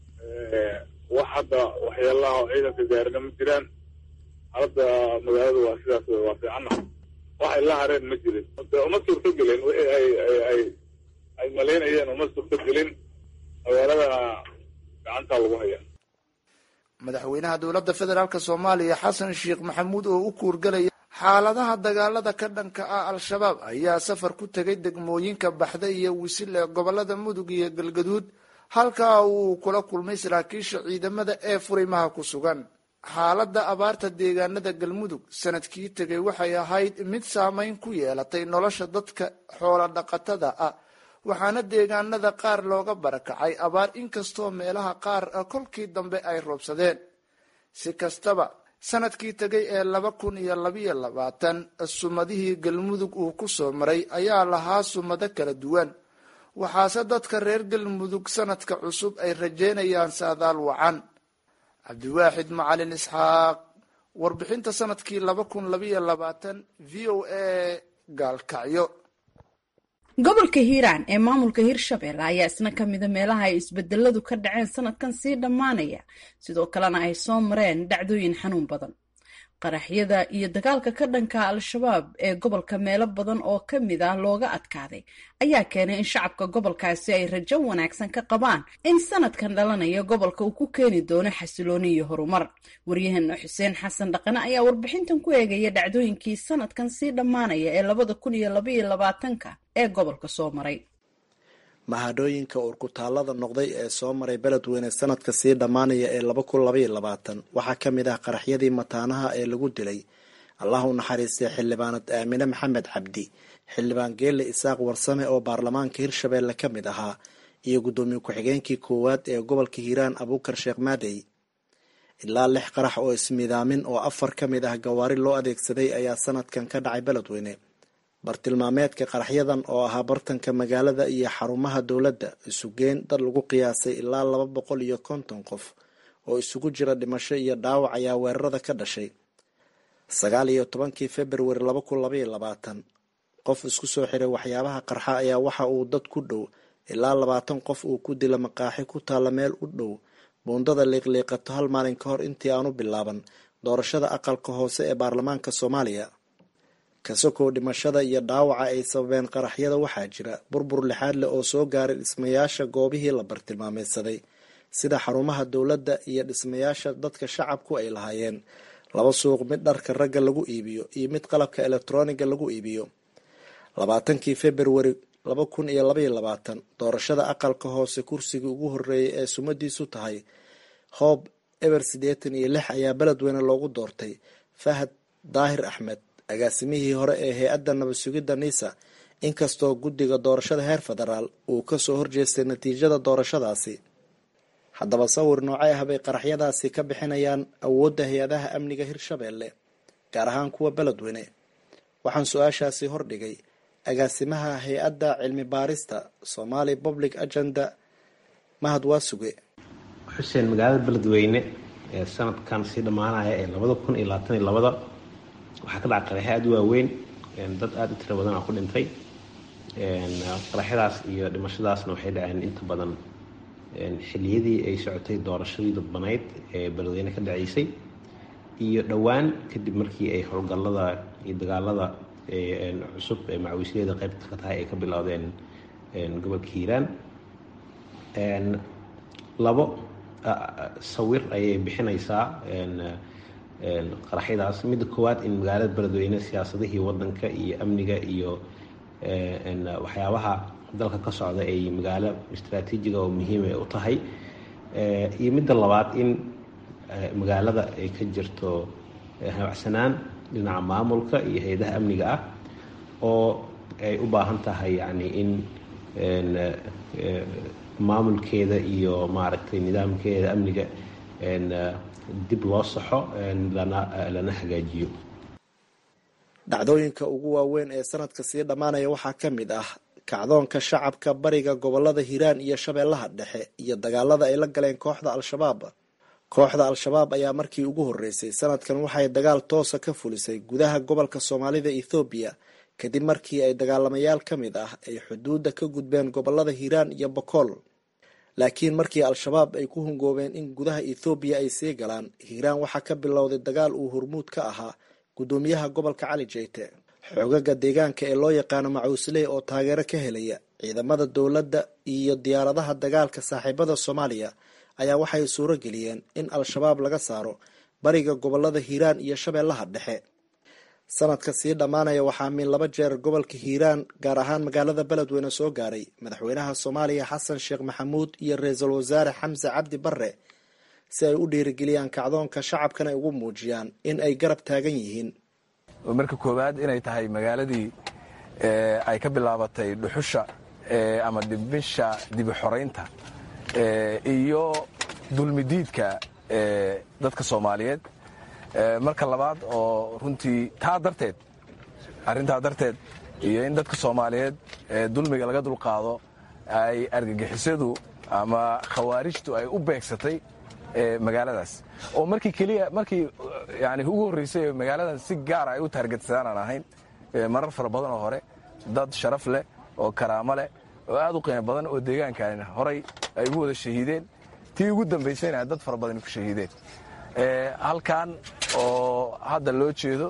wax hadda waxyaalaha oo ciidanka gaarina ma jiraan hadda magaaladu waa sidaas wey waa fiicanna waxay la hareen ma jirin de uma suurto gelin wixii ay ay ay ay malaynayeen uma suurto gelin magaaladana gacantaa lagu hayaa madaxweynaha dowladda federaalk soomaaliya xasan sheekh maxamuud oo u kuurgalaya xaaladaha dagaalada ka dhanka ah al-shabaab ayaa safar ku tegay degmooyinka baxda iyo wisil ee gobolada mudug iyo galgaduud halkaa uu kula kulmay saraakiisha ciidamada ee furimaha ku sugan xaaladda abaarta deegaanada galmudug sanadkii tegay waxay ahayd mid saameyn ku yeelatay nolosha dadka xoola dhaqatada ah waxaana deegaanada qaar looga barakacay abaar inkastoo meelaha qaar kolkii dambe ay roobsadeen si kastaba sanadkii tegay ee laba kun iyo labayo labaatan sumadihii galmudug uu ku soo maray ayaa lahaa sumado kala duwan waxaase dadka reer galmudug sanadka cusub ay rajeynayaan saadaal wacan cabdiwaaxid macalin isxaaq warbixinta sanadkii laba kun labayo labaatan v o a gaalkacyo gobolka hiiraan ee maamulka hirshabelle ayaa isna ka mida meelaha ay isbedeladu ka dhaceen sanadkan sii dhammaanaya sidoo kalena ay soo mareen dhacdooyin xanuun badan qaraxyada iyo dagaalka ka dhanka al-shabaab ee gobolka meelo badan oo ka mid ah looga adkaaday ayaa keenay in shacabka gobolkaasi ay rajo wanaagsan ka qabaan in sanadkan dhalanaya gobolka uu ku keeni doono xasilooni iyo horumar waryaheena xuseen xasan dhaqane ayaa warbixintan ku eegaya dhacdooyinkii sanadkan sii dhammaanaya ee labada kun iyo labaiyo labaatanka ee gobolka soo maray mahadhooyinka urkutaalada noqday ee soo maray beledweyne sanadka sii dhammaanaya ee laba kun labaiyo labaatan waxaa ka mid ah qaraxyadii mataanaha ee lagu dilay allah u naxariistay xildhibaanad aamine maxamed cabdi xildhibaan geelle isaaq warsame oo baarlamaanka hirshabeelle ka mid ahaa iyo guddoomiye ku-xigeenkii koowaad ee gobolka hiiraan abuukar sheekh maadey ilaa lix qarax oo ismidaamin oo afar ka mid ah gawaari loo adeegsaday ayaa sanadkan ka dhacay beledweyne bartilmaameedka qaraxyadan oo ahaa bartanka magaalada iyo xarumaha dowladda isugeen dad lagu qiyaasay ilaa laba boqol iyo konton qof oo isugu jira dhimasho iyo dhaawac ayaa weerarada ka dhashay sagaal iyo tobankii februari laba kun labaiyo labaatan qof isku soo xiray waxyaabaha qarxa ayaa waxa uu dad ku dhow ilaa labaatan qof uu ku dila maqaaxi ku taalla meel u dhow buundada liiqliiqato hal maalin ka hor intii aanu bilaaban doorashada aqalka hoose ee baarlamaanka soomaaliya kasokow dhimashada iyo dhaawaca ay sababeen qaraxyada waxaa jira burbur lixaad leh oo soo gaaray dhismayaasha goobihii la bartilmaameydsaday sida xarumaha dowladda iyo dhismayaasha dadka shacabku ay lahaayeen laba suuq mid dharka ragga lagu iibiyo iyo mid qalabka elektroniga lagu iibiyo labaatankii februari laba kun iyo labaiyo labaatan doorashada aqalka hoose kursigii ugu horeeyay ee sumadiisu tahay hoob eber siddeetan iyo lix ayaa beledweyne loogu doortay fahad daahir axmed agaasimihii hore ee hay-adda nabad sugidda nisa inkastoo guddiga doorashada heer federaal uu kasoo horjeestay natiijada doorashadaasi haddaba sawir noocay ah bay qaraxyadaasi ka bixinayaan awoodda hay-adaha amniga hirshabeelle gaar ahaan kuwa beledweyne waxaan su-aashaasi hordhigay agaasimaha hay-adda cilmi baarista somali public agenda mahad waasuge xuseen magaalada beledweyne ee sanadkan sii dhammaanaya ee labada kun iyo labaatan iyo labada waxaa ka dhaca qaraxyo aada u waaweyn dad aada u tiro badan aa ku dhintay qaraxyadaas iyo dhimashadaasna waxay dhaceen inta badan xiliyadii ay socotay doorashadii dadbanayd ee beledweyne ka dhaceysay iyo dhowaan kadib markii ay howlgallada iyo dagaalada cusub ee macawiisyadeeda qaybta ka tahay ay ka bilowdeen gobolka hiiraan labo sawir ayay bixinaysaa qaraxyadaas midda koowaad in magaalada beledweyne siyaasadihii wadanka iyo amniga iyo waxyaabaha dalka ka socda ay magaalo istraatiijiga oo muhiima u tahay iyo midda labaad in magaalada ay ka jirto habacsanaan dhinaca maamulka iyo hay-adaha amniga ah oo ay u baahan tahay yani in maamulkeeda iyo maaragtay nidaamkeeda amniga dib loo saxo lana hagaajiyo dhacdooyinka ugu waaweyn ee sanadka sii dhammaanaya waxaa ka mid ah kacdoonka shacabka bariga gobolada hiiraan iyo shabeellaha dhexe iyo dagaalada ay la galeen kooxda al-shabaab kooxda al-shabaab ayaa markii ugu horreysay sanadkan waxay dagaal toosa ka fulisay gudaha gobolka soomaalida ethoobiya kadib markii ay dagaalamayaal ka mid ah ay xuduudda ka gudbeen gobolada hiiraan iyo bokool laakiin markii al-shabaab ay ku hungoobeen in gudaha ethoobiya ay sii galaan hiiraan waxaa ka bilowday dagaal uu hormuud ka ahaa guddoomiyaha gobolka cali jeyte xoogaga deegaanka ee loo yaqaano macuusley oo taageero ka helaya ciidamada dowladda iyo diyaaradaha dagaalka saaxiibada soomaaliya ayaa waxay suuro geliyeen in al-shabaab laga saaro bariga gobolada hiiraan iyo shabeellaha dhexe sanadka sii dhammaanaya waxaa min laba jeer gobolka hiiraan gaar ahaan magaalada beledweyne soo gaaray madaxweynaha soomaaliya xasan sheekh maxamuud iyo ra-iisul wasaare xamse cabdi barre si ay u dhiirigeliyaan kacdoonka shacabkana ay ugu muujiyaan in ay garab taagan yihiin marka koowaad inay tahay magaaladii ay ka bilaabatay dhuxusha ama dhimisha dibi xoraynta iyo dulmidiidka dadka soomaaliyeed marka labaad oo runtii taa darteed arrintaa darteed iyo in dadka soomaaliyeed dulmiga laga dulqaado ay argagixisadu ama khawaarijtu ay u beegsatay magaaladaas oo markii keliya markii yani ugu horreysay magaaladan si gaara ay u taargetsadaan aan ahayn marar fara badan oo hore dad sharaf leh oo karaamo leh oo aad u qiimo badan oo deegaankan horay ay ugu wada shahiideen tii ugu dambaysayna dad fara badan ku shahiideen halkan oo hadda loo jeedo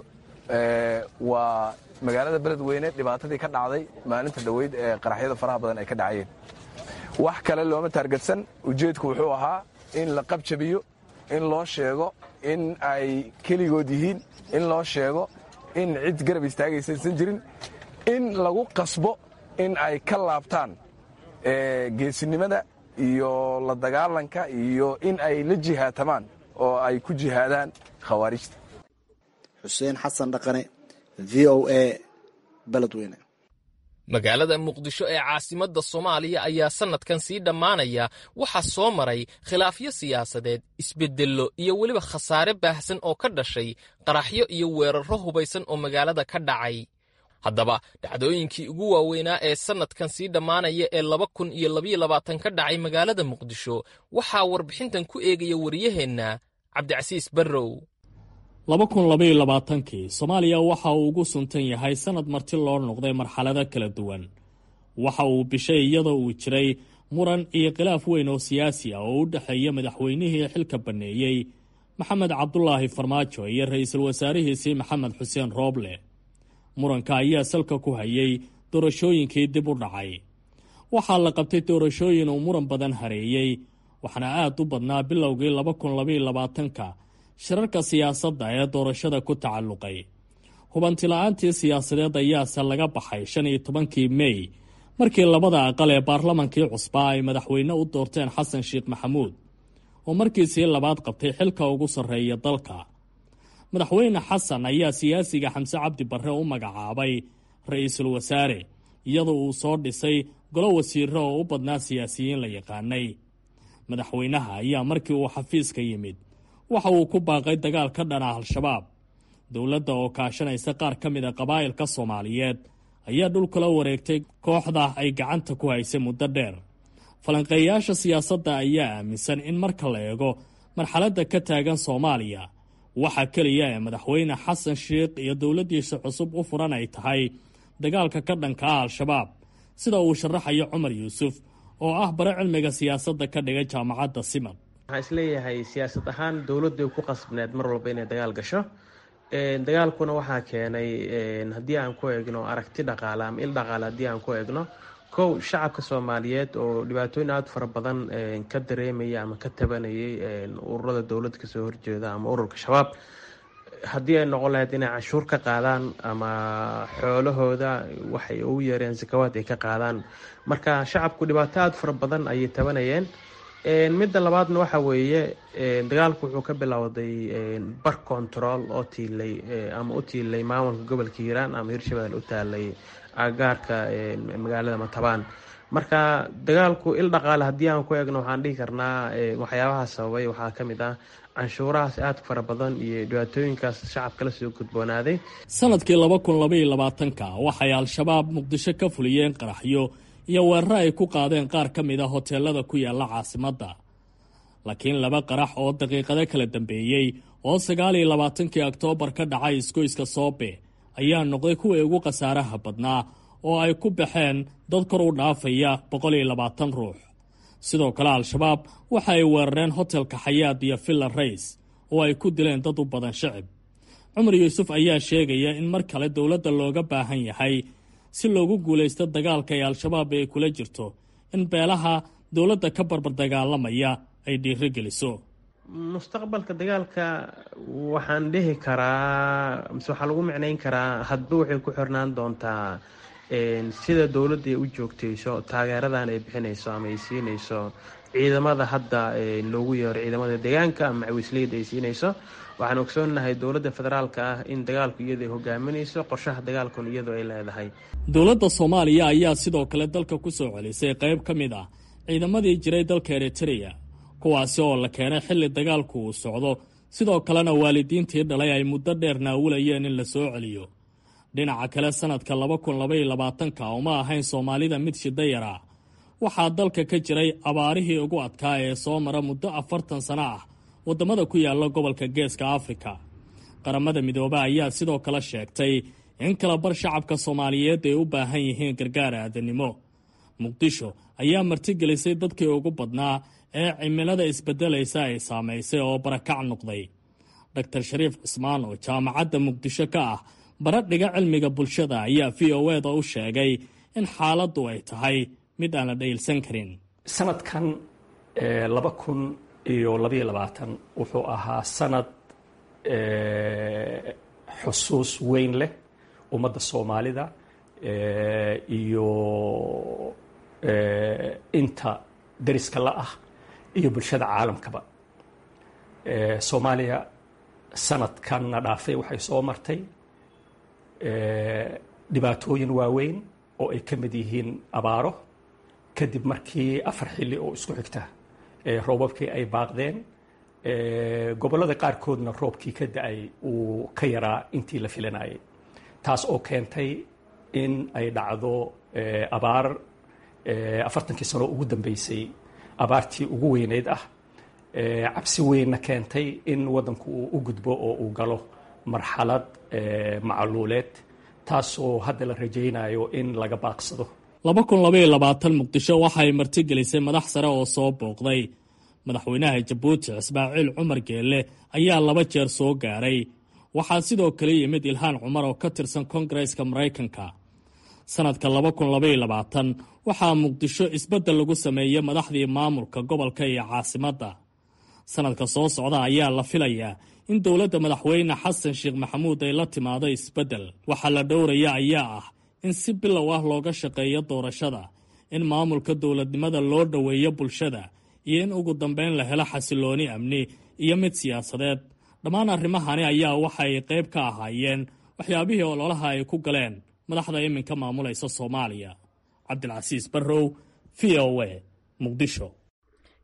waa magaalada beledweyne dhibaatadii ka dhacday maalinta dhoweyd ee qaraxyada faraha badan ay ka dhacayeen wax kale looma taargetsan ujeedku wuxuu ahaa in la qabjabiyo in loo sheego in ay keligood yihiin in loo sheego in cid garab istaagaysa aysan jirin in lagu qasbo in ay ka laabtaan geesinimada iyo la dagaalanka iyo in ay la jihaatamaan oo ay ku jihaadaan khawaarijta xuseen xasan dhaqane v o a beledweyne magaalada muqdisho ee caasimadda soomaaliya ayaa sannadkan sii dhammaanaya waxaa soo maray khilaafyo siyaasadeed isbeddello iyo weliba khasaare baahsan oo ka dhashay qaraxyo iyo weerarro hubaysan oo magaalada ka dhacay haddaba dhacdooyinkii ugu waaweynaa ee sannadkan sii dhammaanaya ee laba kun iyo labaiyo labaatan ka dhacay magaalada muqdisho waxaa warbixintan ku eegaya wariyaheenna cabdicasiis barrow laba kun labaiyo labaatankii soomaaliya waxa uu ugu suntan yahay sannad marti loo noqday marxalado kala duwan waxa uu bishay iyadoo uu jiray muran iyo khilaaf weyn oo siyaasi ah oo u dhexeeya madaxweynihii xilka banneeyey maxamed cabdulaahi farmaajo iyo ra-iisul wasaarihiisii maxamed xuseen rooble muranka ayaa salka ku hayay doorashooyinkii dib u dhacay waxaa la qabtay doorashooyin uu muran badan hareeyey waxaana aad u badnaa bilowgii laba kun labaiyo labaatanka shirarka siyaasadda ee doorashada ku tacalluqay hubantila'aantii siyaasadeed ayaase laga baxay shan iyo tobankii mey markii labada aqal ee baarlamankii cusbaa ay madaxweyne u doorteen xasan sheekh maxamuud oo markiisii labaad qabtay xilka ugu sarreeya dalka madaxweyne xasan ayaa siyaasiga xamse cabdi barre u magacaabay ra-iisul wasaare iyadoo uu soo dhisay golo wasiiro oo u badnaa siyaasiyiin la yaqaanay madaxweynaha ayaa markii uu xafiiska yimid waxa uu ku baaqay dagaal ka dhana al-shabaab dowladda oo kaashanaysa qaar ka mid a qabaa'ilka soomaaliyeed ayaa dhulkula wareegtay kooxda ay gacanta ku haysay muddo dheer falanqeeyaasha siyaasadda ayaa aaminsan in marka la eego marxaladda ka taagan soomaaliya waxa keliya ee madaxweyne xasan sheikh iyo dowladdiisa cusub u furan ay tahay dagaalka ka dhanka ah al-shabaab sida uu sharaxayo cumar yuusuf oo ah bare cilmiga siyaasadda ka dhigay jaamacadda simad waxaan isleeyahay siyaasad ahaan dowladdu ay ku qasbneed mar walba inay dagaal gasho dagaalkuna waxaa keenay haddii aan ku eegno aragti dhaqaale ama il dhaqaale haddii aan ku eegno kow shacabka soomaaliyeed oo dhibaatooyin aada fara badan ka dareemaya ama ka tabanayay ururada dowladda kasoo horjeeda ama ururka shabaab haddii ay noqon lahayd inay canshuur ka qaadaan ama xoolahooda waxay ugu yeereen sakawaad ay ka qaadaan marka shacabku dhibaato aada fara badan ayay tabanayeen midda labaadna waxa weeye dagaalku wuxuu ka bilowday bar control oo tiilay ama u tiilay maamulka gobolka hiiraan ama hirshabelle u taalay agaarka magaalada matabaan marka dagaalku il dhaqaale haddii aan ku eegno waxaan dhihi karnaa waxyaabaha sababay waxaa ka mid ah canshuurahaas aadka fara badan iyo dhibaatooyinkaas shacabka la soo gudboonaaday sanadkii laba kun labaiyo labaatanka waxay al-shabaab muqdisho ka fuliyeen qaraxyo iyo weeraro ay ku qaadeen qaar ka mid a hoteelada ku yaalla caasimadda laakiin laba qarax oo daqiiqado kala dambeeyey oo sagaal iyo labaatankii oktoobar ka dhacay isgoyska soobe ayaa noqday kuwii ugu khasaaraha badnaa oo ay ku baxeen dad kor u dhaafaya boqol iyo labaatan ruux sidoo kale al-shabaab waxa ay weerareen hotelka xayaad iyo villa rays oo ay ku dileen dad u badan shicib cumar yuusuf ayaa sheegaya in mar kale dowladda looga baahan yahay si loogu guulaysto dagaalka ee al-shabaab ay kula jirto in beelaha dowladda ka barbar dagaalamaya ay dhiiro geliso mustaqbalka dagaalka waxaan dhihi karaa mise waxaa lagu micnayn karaa hadba waxay ku xirnaan doontaa sida dowladda ay u joogtayso taageeradan ay bixinayso ama ay siinayso ciidamada hadda loogu yeero ciidamada deegaanka ama macawisleyda ay siinayso waxaan ogsoonahay dowladda federaalka ah in dagaalku iyada ay hogaaminayso qorshaha dagaalkun iyadoo ay leedahay dowladda soomaaliya ayaa sidoo kale dalka ku soo celisay qayb ka mid ah ciidamadii jiray dalka eritreya kuwaasi oo la keenay xilli dagaalku uu socdo sidoo kalena waalidiintii dhalay ay muddo dheer naawulayeen in la soo celiyo dhinaca kale sanadka laba kun labaiyo labaatanka uma ahayn soomaalida mid shida yara waxaa dalka ka jiray abaarihii ugu adkaa ee soo mara muddo afartan sano ah waddamada ku yaalla gobolka geeska afrika qaramada midoobe ayaa sidoo kale sheegtay in kala bar shacabka soomaaliyeed ay u baahan yihiin gargaar aadanimo muqdisho ayaa martigelisay dadkii ugu badnaa ee cimilada isbeddelaysa ay saamaysay oo barakac noqday doctor shariif cismaan oo jaamacadda muqdisho ka ah bara dhiga cilmiga bulshada ayaa v o eda u sheegay in xaaladdu ay tahay mid aan la dhayilsan karin sanadkan laba kun iyo labaiyo labaatan wuxuu ahaa sanad xusuus weyn leh ummadda soomaalida iyo inta dariska la ah iyo bulshada caalamkaba soomaaliya sanadkanna dhaafay waxay soo martay dhibaatooyin waaweyn oo ay ka mid yihiin abaaro kadib markii afar xilli oo isku xigta roobabkii ay baaqdeen gobollada qaarkoodna roobkii ka da-ay uu ka yaraa intii la filanayay taas oo keentay in ay dhacdo abaar afartankii sano ugu dambeysay abaartii ugu weyneyd ah cabsi weynna keentay in waddanku uu u gudbo oo uu galo marxalad macluuleed taasoo hadda la rajaynayo in laga baaqsado laba kun labaiyo labaatan muqdisho waxay martigelisay madax sare oo soo booqday madaxweynaha jabuuti ismaaciil cumar geelle ayaa laba jeer soo gaaray waxaa sidoo kale yimid ilhaan cumar oo ka tirsan kongareska maraykanka sanadka laba kun labaiyo labaatan waxaa muqdisho isbeddel lagu sameeyey madaxdii maamulka gobolka iyo caasimadda sanadka soo socda ayaa la filayaa in dowladda madaxweyne xasan sheekh maxamuud ay la timaado isbeddel waxaa la dhowraya ayaa ah in si bilow ah looga shaqeeyo doorashada in maamulka dowladnimada loo dhoweeyo bulshada iyo in ugu dambeyn la helo xasilooni amni iyo mid siyaasadeed dhammaan arrimahani ayaa waxay qayb ka ahaayeen waxyaabihii ololaha ay ku galeen madaxda iminka maamulaysa soomaaliya cabdilcasiis barrow v o a muqdisho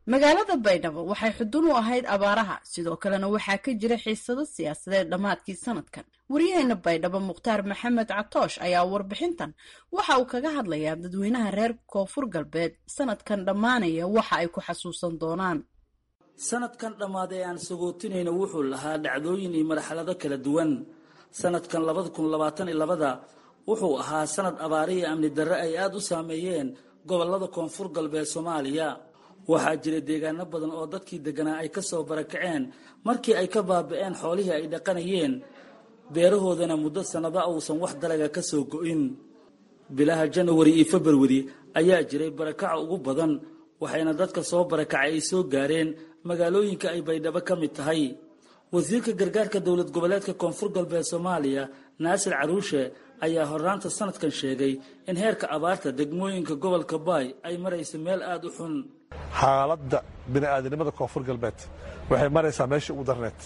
magaalada baydhabo waxay xudun u ahayd abaaraha sidoo kalena waxaa ka jira xiisado siyaasadeed dhammaadkii sanadkan waryaheena baydhabo mukhtaar maxamed catoosh ayaa warbixintan waxa uu kaga hadlayaa dadweynaha reer koonfur galbeed sanadkan dhammaanaya waxa ay ku xasuusan doonaan sanadkan dhammaaday aan sagootinayna wuxuu lahaa dhacdooyin iyo marxalado kala duwan sanadkan labada kun labaatan iyo labada wuxuu ahaa sanad abaarihi amni darre ay aada u saameeyeen gobolada koonfur galbeed soomaaliya waxaa jira deegaano badan oo dadkii deganaa ay kasoo barakaceen markii ay ka baaba'een xoolihii ay dhaqanayeen beerahoodana muddo sannado uusan wax dalaga ka soo go'in bilaha janawari iyo februari ayaa jiray barakaca ugu badan waxayna dadka soo barakacay ay soo gaareen magaalooyinka ay baydhabo ka mid tahay wasiirka gargaarka dowlad goboleedka koonfur galbeed soomaaliya naasir caruushe ayaa horraanta sanadkan sheegay in heerka abaarta degmooyinka gobolka baay ay maraysa meel aada u xun xaaladda bini'aadanimada koonfur galbeed waxay maraysaa meeshii ugu darneed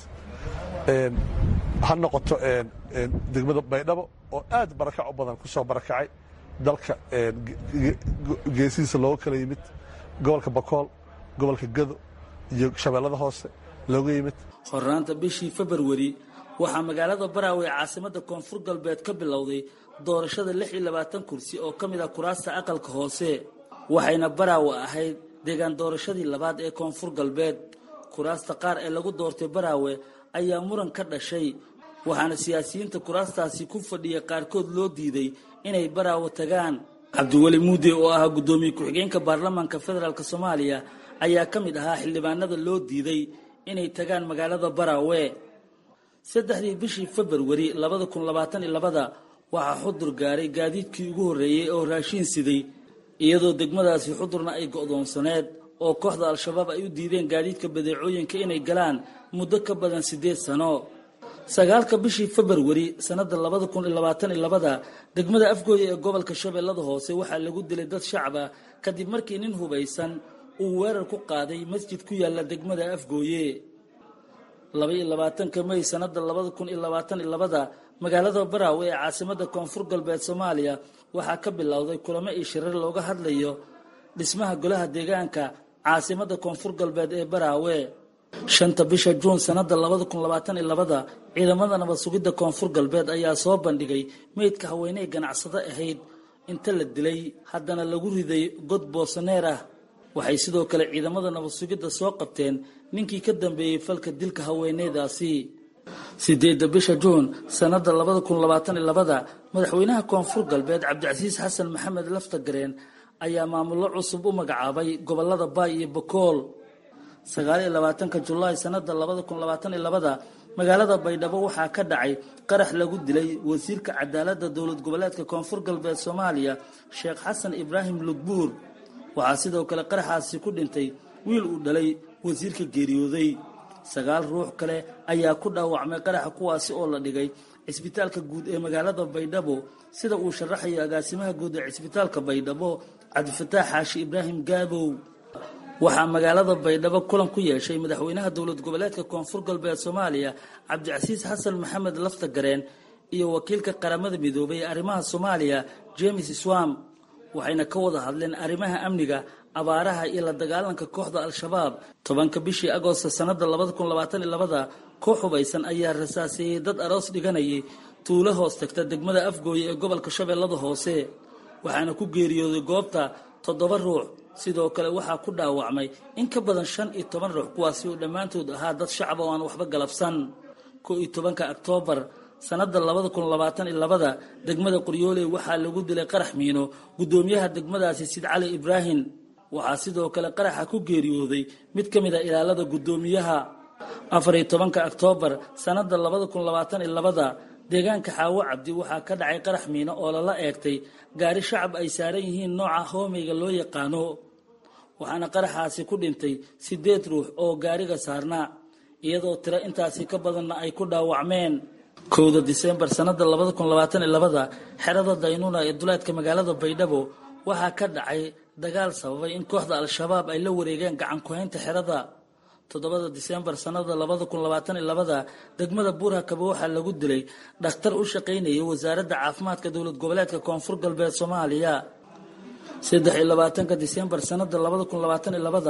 ha noqoto degmada baydhabo oo aad barakac u badan ku soo barakacay dalka geesihiisa looga kala yimid gobolka bakool gobolka gado iyo shabeellada hoose looga yimid horraanta bishii februari waxaa magaalada baraawe ee caasimada koonfur galbeed ka bilowday doorashada lix iyo labaatan kursi oo ka mid ah kuraasta aqalka hoose waxayna baraawe ahayd deegaan doorashadii labaad ee koonfur galbeed kuraasta qaar ee lagu doortay baraawe ayaa muran ka dhashay waxaana siyaasiyiinta kuraastaasi ku fadhiya qaarkood loo diiday inay baraawe tagaan cabdiweli muude oo ahaa guddoomiye ku-xigeenka baarlamaanka federaalk soomaaliya ayaa ka mid ahaa xildhibaanada loo diiday inay tagaan magaalada baraawe saddexdii bishii februari labada kun labaatan iyo labada waxaa xudur gaaray gaadiidkii ugu horreeyey oo raashiin siday iyadoo degmadaasi xudurna ay go'doonsaneed oo kooxda al-shabaab ay u diideen gaadiidka badeecooyinka inay galaan muddo ka badan siddeed sano sagaalka bishii februari sannadda labada kun iyo labaatan iyo labada degmada afgooye ee gobolka shabeellada hoose waxaa lagu dilay dad shacab ah kadib markii nin hubaysan uu weerar ku qaaday masjid ku yaalla degmada afgooye laba iyo labaatanka may sannadda labada kun iyo labaatan iyo labada magaalada baraawe ee caasimada koonfur galbeed soomaaliya waxaa ka bilowday kulamo iyo shirar looga hadlayo dhismaha golaha deegaanka caasimada koonfur galbeed ee baraawe shanta bisha juun sannadda labada kun labaatan iyo labada ciidamada nabad sugidda koonfur galbeed ayaa soo bandhigay meydka haweeney ganacsado ahayd inta la dilay haddana lagu riday god boosaneer ah waxay sidoo kale ciidamada nabad sugidda soo qabteen ninkii ka dambeeyey falka dilka haweeneydaasi sideedda bisha juun sannadda labada kun labaatan iyo labada madaxweynaha koonfur galbeed cabdicasiis xasan maxamed laftagareen ayaa maamullo cusub u magacaabay gobolada baay iyo bakool sagaal iyo labaatanka julaay sannadda labada kun labaatan iyo labada magaalada baydhabo waxaa ka dhacay qarax lagu dilay wasiirka cadaaladda dowlad goboleedka koonfur galbeed soomaaliya sheekh xasan ibraahim lugbuur waxaa sidoo kale qaraxaasi ku dhintay wiil uu dhalay wasiirka geeriyooday sagaal ruux kale ayaa ku dhaawacmay qaraxa kuwaasi oo la dhigay cisbitaalka guud ee magaalada baydhabo sida uu sharaxayo agaasimaha guud ee cisbitaalka baydhabo cabdifataax xaashi ibraahim gaabow waxaa magaalada baydhabo kulan ku yeeshay madaxweynaha dowlad goboleedka koonfur galbeed soomaaliya cabdicasiis xasan maxamed laftagareen iyo wakiilka qaramada midoobay ee arrimaha soomaaliya james swam waxayna ka wada hadleen arrimaha amniga abaaraha iyo la dagaalanka kooxda al-shabaab tobanka bishii agoosta sannadda labada kun labaatan iyo labada koox hubaysan ayaa rasaaseeyey dad aroos dhiganayay tuulo hoos tagta degmada afgooye ee gobolka shabeellada hoose waxaana ku geeriyooday goobta toddoba ruux sidoo kale waxaa ku dhaawacmay in ka badan shan iyo toban ruux kuwaasi oo dhammaantood ahaa dad shacab oo aan waxba galabsan ko iyo tobanka oktoobar sannadda labada kun labaatan iyo labada degmada qoryooley waxaa lagu dilay qarax miino guddoomiyaha degmadaasi sid cali ibraahim waxaa sidoo kale qaraxa ku geeriyooday mid ka mid a ilaalada guddoomiyaha afar iyo tobanka oktoobar sannadda labada kun labaatan iyo labada deegaanka xaawo cabdi waxaa ka dhacay qarax miino oo lala eegtay gaari shacab ay saaran yihiin nooca hoomeyga loo yaqaano waxaana qaraxaasi ku dhintay siddeed ruux oo gaariga saarnaa iyadoo tiro intaasi ka badanna ay ku dhaawacmeen kowda disembar sannadda labada kun labaatan iyo labada xerada daynuuna ee duleedka magaalada baydhabo waxaa ka dhacay dagaal sababay in kooxda al-shabaab ay la wareegeen gacan ku-haynta xerada toddobada disembar sannada labada kun labaatan iyo labada degmada buurhakaba waxaa lagu dilay dhakhtar u shaqaynayay wasaaradda caafimaadka dowlad goboleedka koonfur galbeed soomaaliya saddex iyo labaatanka disembar sannada labada kun labaatan iyo labada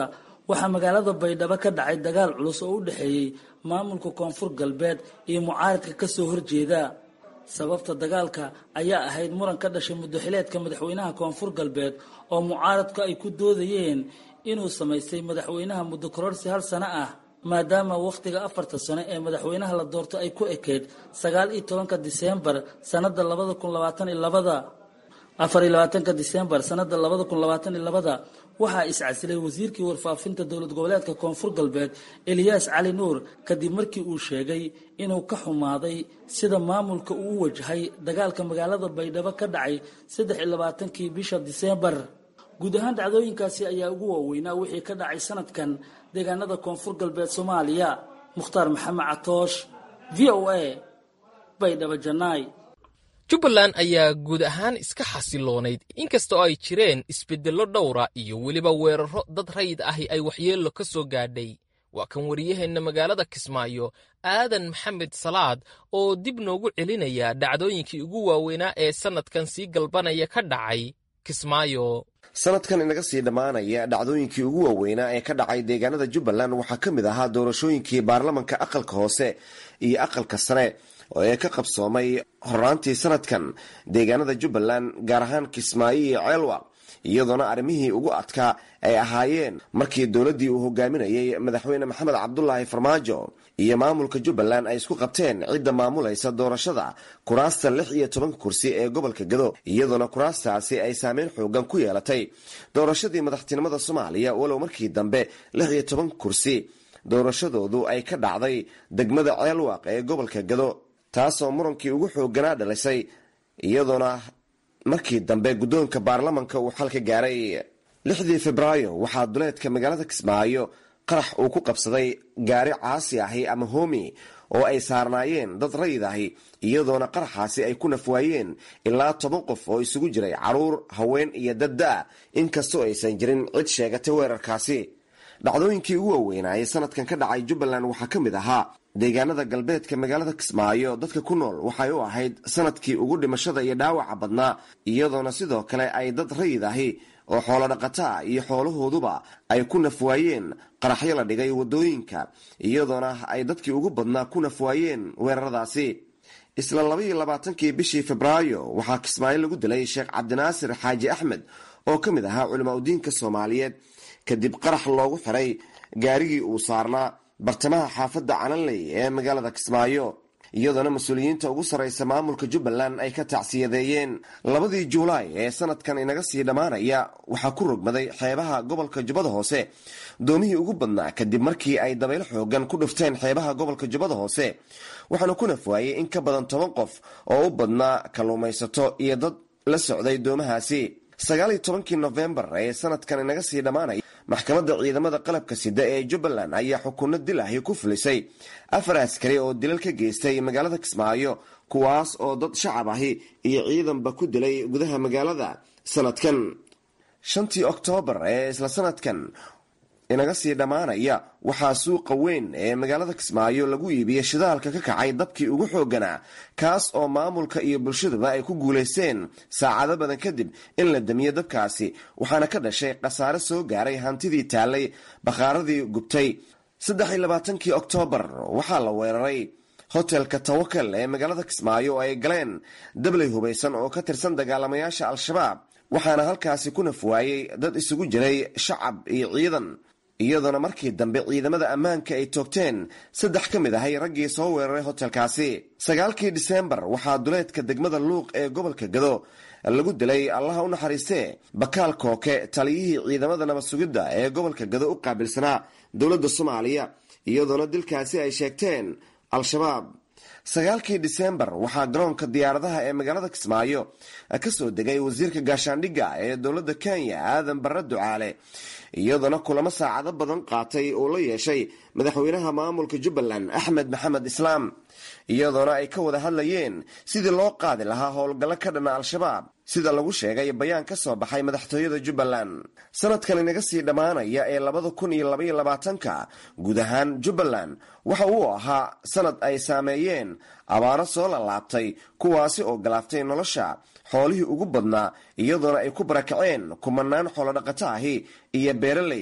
waxaa magaalada baydhabo ka dhacay dagaal culus oo u dhexeeyey maamulka koonfur galbeed iyo mucaaradka ka soo horjeeda sababta dagaalka ayaa ahayd muran ka dhashay muddaxileedka madaxweynaha koonfur galbeed oo mucaaradku ay ku doodayeen inuu samaystay madaxweynaha muddo kororsi hal sano ah maadaama wakhtiga afarta sano ee madaxweynaha la doorto ay ku ekeyd sagaal iyo tobanka diseembar sanada labada kun labaatan iyo labada afar iyo labaatanka diseembar sanada labada kun labaatan iyo labada waxaa iscasilay wasiirkii warfaafinta dowlad goboleedka koonfur galbeed eliyaas cali nuur kadib markii uu sheegay inuu ka xumaaday sida maamulka uu u wajahay dagaalka magaalada baydhabo ka dhacay saddex iyo labaatankii bisha diseembar guud ahaan dhacdooyinkaasi ayaa ugu waaweynaa wixii ka dhacay sanadkan deegaanada koonfur galbeed soomaaliya mukhtaar maxamed catoosh v o a baydhabo janaay jubbaland ayaa guud ahaan iska xasiloonayd inkastoo ay jireen isbeddello dhowra iyo weliba weerarro dad rayid ahi ay waxyeello ka soo gaadhay waa kan wariyaheenna magaalada kismaayo aadan maxamed salaad oo dib noogu celinaya dhacdooyinkii ugu waaweynaa ee sannadkan sii galbanaya ka dhacay kismaayo sanadkan inaga sii dhammaanaya dhacdooyinkii ugu waaweynaa ee ka dhacay deegaanada jubbaland waxaa ka mid ahaa doorashooyinkii baarlamanka aqalka hoose iyo aqalka sare oo ee ka qabsoomay horraantii sanadkan deegaanada jubbaland gaar ahaan kismaayo iyo ceelwa iyadoona arrimihii ugu adkaa ay ahaayeen markii dowladdii uu hogaaminayey madaxweyne maxamed cabdulaahi farmaajo iyo maamulka jubbaland ay isku qabteen cidda maamulaysa doorashada kuraasta lix iyo tobanka kursi ee gobolka gado iyadoona kuraastaasi ay saameyn xoogan ku yeelatay doorashadii madaxtinimada soomaaliya walow markii dambe lix iyo toban kursi doorashadoodu ay ka dhacday degmada ceelwaaq ee gobolka gado taasoo murankii ugu xooganaa dhalisay iyadoona markii dambe guddoonka baarlamanka uu xal ka gaaray lixdii febraayo waxaa duleedka magaalada kismaayo qarax uu ku qabsaday gaari caasi ahi ama homi oo ay saarnaayeen dad rayid ahi iyadoona qaraxaasi ay ku nafwaayeen ilaa toban qof oo isugu jiray caruur haween iyo dadda inkastoo aysan jirin cid sheegatay weerarkaasi dhacdooyinkii ugu waaweynaaye sanadkan ka dhacay jubbaland waxaa ka mid ahaa deegaanada galbeedka magaalada kismaayo dadka ku nool waxay u ahayd sanadkii ugu dhimashada iyo dhaawaca badnaa iyadoona sidoo kale ay dad rayid ahi oo xoolo dhaqataa iyo xoolahooduba ay ku nafwaayeen qaraxyo la dhigay wadooyinka iyadoona ay dadkii ugu badnaa ku nafwaayeen weeraradaasi isla labaiyo labaatankii bishii febraayo waxaa kismaayo lagu dilay sheekh cabdinaasir xaaji axmed oo ka mid ahaa culimaa udiinka soomaaliyeed kadib qarax loogu xiray gaarigii uu saarnaa bartamaha xaafadda calanley ee magaalada kismaayo iyadoona mas-uuliyiinta ugu sarraysa maamulka jubbaland ay ka tacsiyadeeyeen labadii juulaay ee sanadkan inaga sii dhammaanaya waxaa ku rogmaday xeebaha gobolka jubbada hoose doomihii ugu badnaa kadib markii ay dabaylo xoogan ku dhufteen xeebaha gobolka jubbada hoose waxaana ku nafwaayey in ka badan toban qof oo u badnaa kalluumaysato iyo dad la socday doomahaasi sagaal iyo tobankii nofembar ee sanadkan inaga sii dhammaanaya maxkamadda ciidamada qalabka sida ee jubbaland ayaa xukunno dil ahi ku fulisay afar askari oo dilal ka geystay magaalada kismaayo kuwaas oo dad shacab ahi iyo ciidanba ku dilay gudaha magaalada sanadkan shantii oktoobar ee isla sanadkan inaga sii dhammaanaya waxaa suuqa weyn ee magaalada kismaayo lagu iibiyey shidaalka ka kacay dabkii ugu xooganaa kaas oo maamulka iyo bulshaduba ay ku guulaysteen saacado badan kadib in la damiyo dabkaasi waxaana ka dhashay khasaare soo gaaray hantidii taallay bakhaaradii gubtay saddex iyo labaatankii oktoobar waxaa la weeraray hotelka tawakal ee magaalada kismaayo oo ay galeen dabley hubaysan oo ka tirsan dagaalamayaasha al-shabaab waxaana halkaasi ku nafwaayey dad isugu jiray shacab iyo ciidan iyadoona markii dambe ciidamada ammaanka ay toogteen saddex ka mid ahay raggii soo weeraray hotelkaasi sagaalkii diseembar waxaa duleedka degmada luuq ee gobolka gado lagu dilay allaha u naxariistee bakaal kooke taliyihii ciidamada nabad sugidda ee gobolka gado u qaabilsanaa dowladda soomaaliya iyadoona dilkaasi ay sheegteen al-shabaab sagaalkii diseembar waxaa garoonka diyaaradaha ee magaalada kismaayo ka soo degay wasiirka gaashaandhigga ee dowladda kenya aadan barre ducaale iyadoona kulamo saacado badan qaatay uu la yeeshay madaxweynaha maamulka jubbaland axmed maxamed islaam iyadoona ay ka wada hadlayeen sidii loo qaadi lahaa howlgallo ka dhana al-shabaab sida lagu sheegay bayaan ka soo baxay madaxtooyada jubbaland sanadkan inaga sii dhammaanaya ee labada kun iyo labaiyo labaatanka guud ahaan jubbaland waxa uu ahaa sanad ay saameeyeen abaaro soo lalaabtay kuwaasi oo galaaftay nolosha xoolihii ugu badnaa iyadoona ay ku barakaceen kumanaan xoolodhaqato ahi iyo beeraley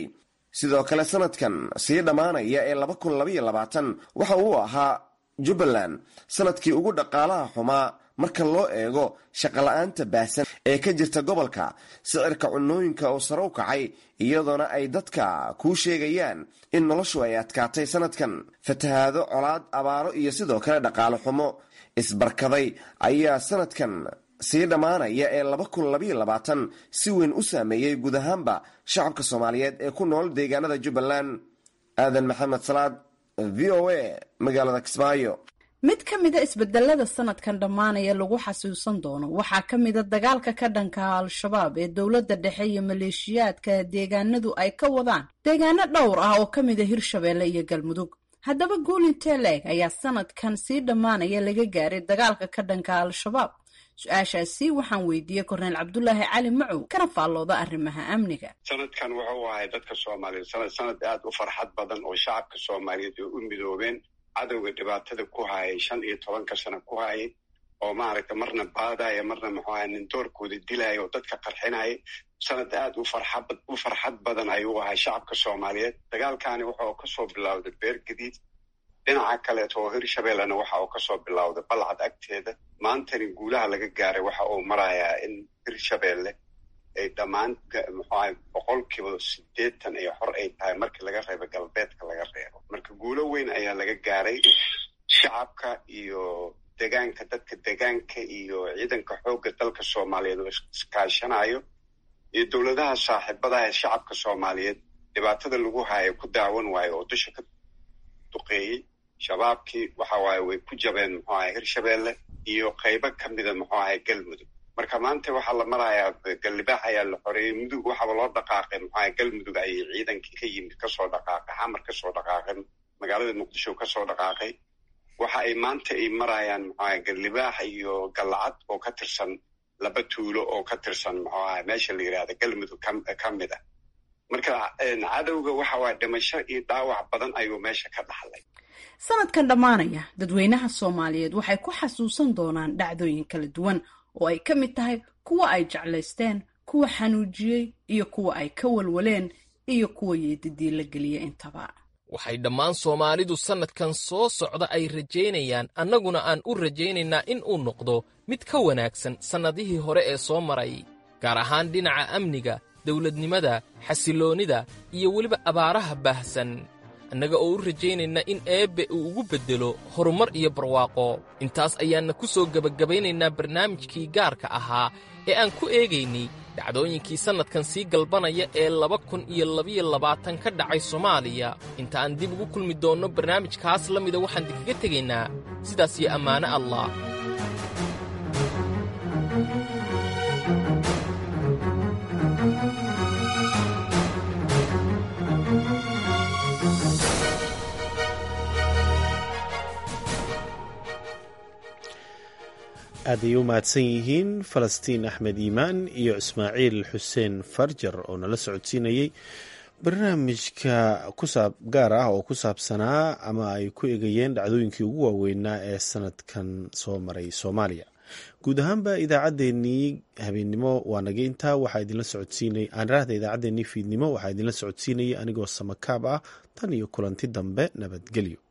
sidoo kale sanadkan sii dhammaanaya ee waxa uu ahaa jubbaland sanadkii ugu dhaqaalaha xumaa marka loo eego shaqola'aanta baahsan ee ka jirta gobolka sicirka cunooyinka oo sare u kacay iyadoona ay dadka kuu sheegayaan in noloshu ay adkaatay sanadkan fatahaado colaad abaaro iyo sidoo kale dhaqaale xumo isbarkaday ayaa sanadkan sii dhammaanaya ee si weyn u saameeyey guud ahaanba shacabka soomaaliyeed ee ku nool deegaanada jubbaland aadan maxamed salaad v o a magaalada kismaayo mid ka mida isbedelada sanadkan dhammaanaya lagu xasuusan doono waxaa ka mida dagaalka ka dhanka al-shabaab ee dowladda dhexe iyo maleeshiyaadka deegaanadu ay ka wadaan deegaano dhowr ah oo ka mida hirshabeelle iyo galmudug haddaba guulintee leeg ayaa sanadkan sii dhammaanaya laga gaaray dagaalka ka dhanka al-shabaab su-aashaasi waxaan weydiiyey korneyl cabdulaahi cali macow kana faallooda arrimaha amniga sanadkan wuxuu ahay dadka soomaaliyeed sanad sanad aada u farxad badan oo shacabka soomaaliyeed ay u midoobeen cadowga dhibaatada ku hayay shan iyo tobanka sano ku hayay oo maaragta marna baadaya marna muxuu ahay nin doorkooda dilaya oo dadka qarxinaya sanad aada u farxad u farxad badan ayuu ahay shacabka soomaaliyeed dagaalkani wuxuu kasoo bilowday beer gadiid dhinaca kaleeto oo hirshabeellena waxa uu kasoo bilowday balcad agteeda maantani guulaha laga gaaray waxa uu marayaa in hirshabeelle ay dhammaan muxuaha boqolkiiba sideetan iyo xor ay tahay markii laga reebo galbeedka laga reebo marka guulo weyn ayaa laga gaaray shacabka iyo degaanka dadka degaanka iyo ciidanka xoogga dalka soomaaliyeed oo iskaashanayo iyo dowladaha saaxiibadaha ee shacabka soomaaliyeed dhibaatada lagu haayo ku daawan waayo oo dusha ka duqeeyey shabaabkii waxa waaye way ku jabeen muxuu ahay hirshabeelle iyo qaybo ka mida muxuu ahay galmudug marka maanta waxaa la marayaa gallibaax ayaa la xoreeyey mudug waxaaba loo dhaqaaqay muxuu ahay galmudug ayay ciidankii ka yimid kasoo dhaqaaqay xamar kasoo dhaqaaqay magaalada muqdisho kasoo dhaqaaqay waxa ay maanta ay marayaan muxuu ahay gallibaax iyo gallacad oo ka tirsan laba tuulo oo ka tirsan muxuu ahay meesha la yidhahda galmudug ka mid a marka cadowga waxa waaya dhimasho iyo dhaawac badan ayuu meesha ka dhaxlay sanadkan dhammaanaya dadweynaha soomaaliyeed waxay ku xasuusan doonaan dhacdooyin kala duwan oo ay ka mid tahay kuwa ay jeclaysteen kuwa xanuujiyey iyo kuwa ay ka walwaleen iyo kuwa yeedidii la geliya intaba waxay dhammaan soomaalidu sannadkan soo socda ay rajaynayaan annaguna aan u rajaynaynaa in uu noqdo mid ka wanaagsan sannadihii hore ee soo maray gaar ahaan dhinaca amniga dawladnimada xasilloonnida iyo weliba abaaraha baahsan annaga oo u rajaynayna in eebbe uu ugu beddelo horumar iyo barwaaqo intaas ayaanna ku soo gebagabaynaynaa barnaamijkii gaarka ahaa ee aan ku eegaynay dhacdooyinkii sannadkan sii galbanaya ee laba kun iyo labiyo labaatan ka dhacay soomaaliya inta aan dib ugu kulmi doonno barnaamijkaas la mida waxaan idinkaga tegaynaa sidaas iyo ammaano allah aaday u mahadsan yihiin falastiin axmed iimaan iyo ismaaciil xuseen farjar oo nala socodsiinayey barnaamijka kusaab gaar ah oo ku saabsanaa ama ay ku egayeen dhacdooyinkii ugu waaweynaa ee sanadkan soo maray soomaaliya guud ahaanba idaacaddeenii habeennimo waa naga intaa waxaa idinla socodsiinay aanraahda idaacaddeenii fiidnimo waxaa idinla socodsiinayay anigoo samakaab ah tan iyo kulanti dambe nabadgelyo